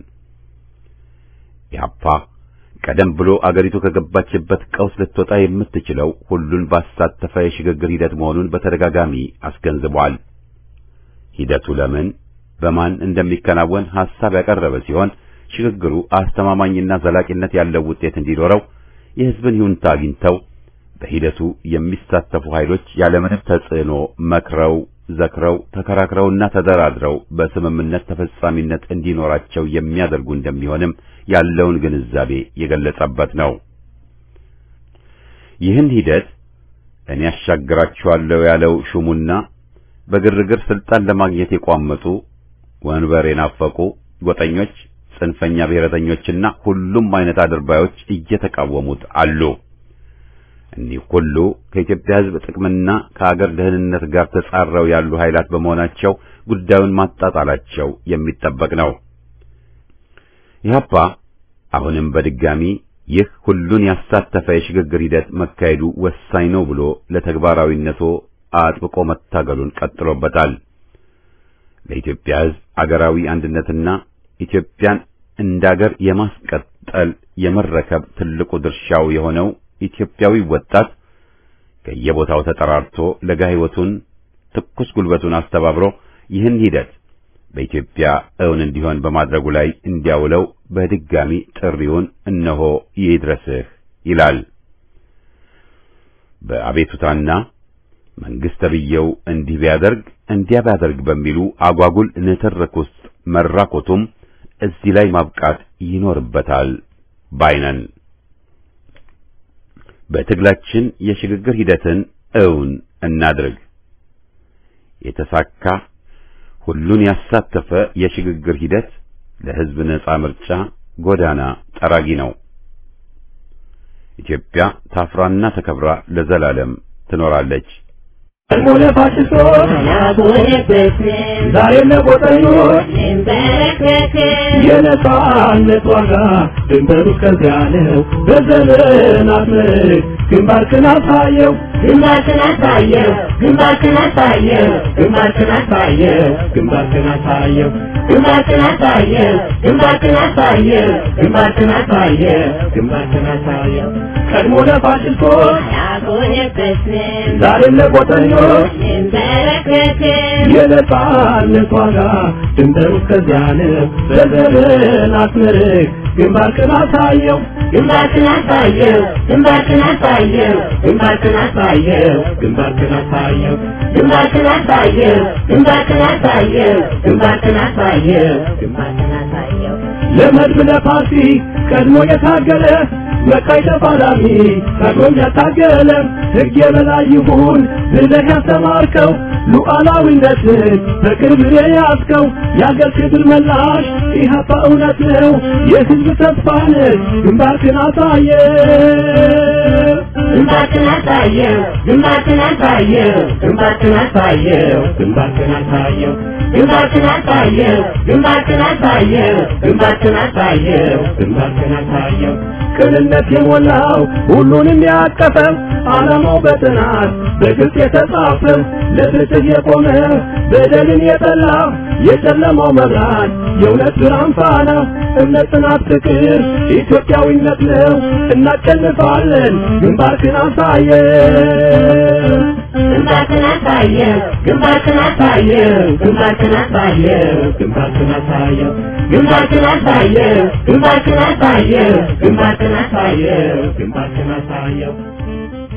ኢህአፓ ቀደም ብሎ አገሪቱ ከገባችበት ቀውስ ልትወጣ የምትችለው ሁሉን ባሳተፈ የሽግግር ሂደት መሆኑን በተደጋጋሚ አስገንዝቧል። ሂደቱ ለምን በማን እንደሚከናወን ሐሳብ ያቀረበ ሲሆን ሽግግሩ አስተማማኝና ዘላቂነት ያለው ውጤት እንዲኖረው የሕዝብን ይሁንታ አግኝተው በሂደቱ የሚሳተፉ ኃይሎች ያለምንም ተጽዕኖ መክረው ዘክረው ተከራክረውና ተደራድረው በስምምነት ተፈጻሚነት እንዲኖራቸው የሚያደርጉ እንደሚሆንም ያለውን ግንዛቤ የገለጸበት ነው። ይህን ሂደት እኔ ያሻግራችኋለሁ ያለው ሹሙና በግርግር ስልጣን ለማግኘት የቋመጡ ወንበር የናፈቁ ጎጠኞች፣ ጽንፈኛ ብሔረተኞችና ሁሉም አይነት አድርባዮች እየተቃወሙት አሉ። እኒህ ሁሉ ከኢትዮጵያ ሕዝብ ጥቅምና ከአገር ደህንነት ጋር ተጻረው ያሉ ኃይላት በመሆናቸው ጉዳዩን ማጣጣላቸው የሚጠበቅ ነው። ኢህአፓ አሁንም በድጋሚ ይህ ሁሉን ያሳተፈ የሽግግር ሂደት መካሄዱ ወሳኝ ነው ብሎ ለተግባራዊነቱ አጥብቆ መታገሉን ቀጥሎበታል። ለኢትዮጵያ ሕዝብ አገራዊ አንድነትና ኢትዮጵያን እንዳገር የማስቀጠል የመረከብ ትልቁ ድርሻው የሆነው ኢትዮጵያዊ ወጣት ከየቦታው ተጠራርቶ ለጋ ሕይወቱን ትኩስ ጉልበቱን አስተባብሮ ይህን ሂደት በኢትዮጵያ እውን እንዲሆን በማድረጉ ላይ እንዲያውለው በድጋሚ ጥሪውን እነሆ ይድረስህ ይላል። በአቤቱታና መንግስት ተብዬው እንዲህ ቢያደርግ እንዲያ ቢያደርግ በሚሉ አጓጉል ንትርክ ውስጥ መራኮቱም እዚህ ላይ ማብቃት ይኖርበታል ባይነን። በትግላችን የሽግግር ሂደትን እውን እናድርግ። የተሳካ ሁሉን ያሳተፈ የሽግግር ሂደት ለሕዝብ ነጻ ምርጫ ጎዳና ጠራጊ ነው። ኢትዮጵያ ታፍራና ተከብራ ለዘላለም ትኖራለች። ሆነ ፋሽስቶች ዛሬም ለቆጠኞች የነጻነት ዋጋ ድንበሩ ከዚያ ነው። በዘመናት ምርክ ግንባርክን አሳየው ግንባርክን አሳየው ግንባርክን አሳየው ግንባርክን አሳየው ግንባርክን አሳየው ግንባርክን አሳየው ግንባርክን አሳየው ግንባርክን አሳየው ግንባርክን አሳየው ቀድሞ ለፋሽስቶች ያጎነበስን ዛሬም ለቆጠኞች እንበረከክን የነጻነት ዋጋ ድንበሩ ከዚያ ነው። በዘመናት ምርክ ግንባርክን አሳየው ግንባርክን አሳየው ግንባርክን አሳየው ግንባርክን አሳየው ግንባርክን አሳየው ግንባርክን አሳየው ግንባርክን አሳየው ግንባርክን አሳየው ግንባርክን አሳየው ለመድብ ለፓርቲ ቀድሞ የታገለ መቃይ ተፋላሚ ቀድሞም ያታገለ ሕግ የበላይ ይሁን ብለህ ያስተማርከው ሉዓላዊነትን በቅርብ የያዝከው የአገር ክብር መላሽ ኢህአፓ እውነት ነው የሕዝብ ተስፋ ነህ ግንባርክን አሳየ ግንባርክን አሳየው ግንባርክን አሳየው ግንባርክን አሳየው ግንባርክን አሳየው ግንባርክን አሳየው ግንባርክን አሳየው ግንባርክን አሳየው ግንባርክን አሳየው ቅንነት የሞላው ሁሉንም ያቀፈው ዓላማው በጥናት በግልጽ የተጻፈው ለፍትህ የቆመ በደልን የጠላ የጨለማው መብራት የእውነት ብርሃን ፋና እምነት፣ ጽናት፣ ፍቅር ኢትዮጵያዊነት ነው። እናሸንፋለን። ግንባርክን አሳየን ግንባርክን አሳየው ግንባርክን አሳየው ግንባርክን አሳየው ግንባርክን አሳየው ግንባርክን አሳየው ግንባርክን አሳየው ግንባርክን አሳየው ግንባርክን አሳየው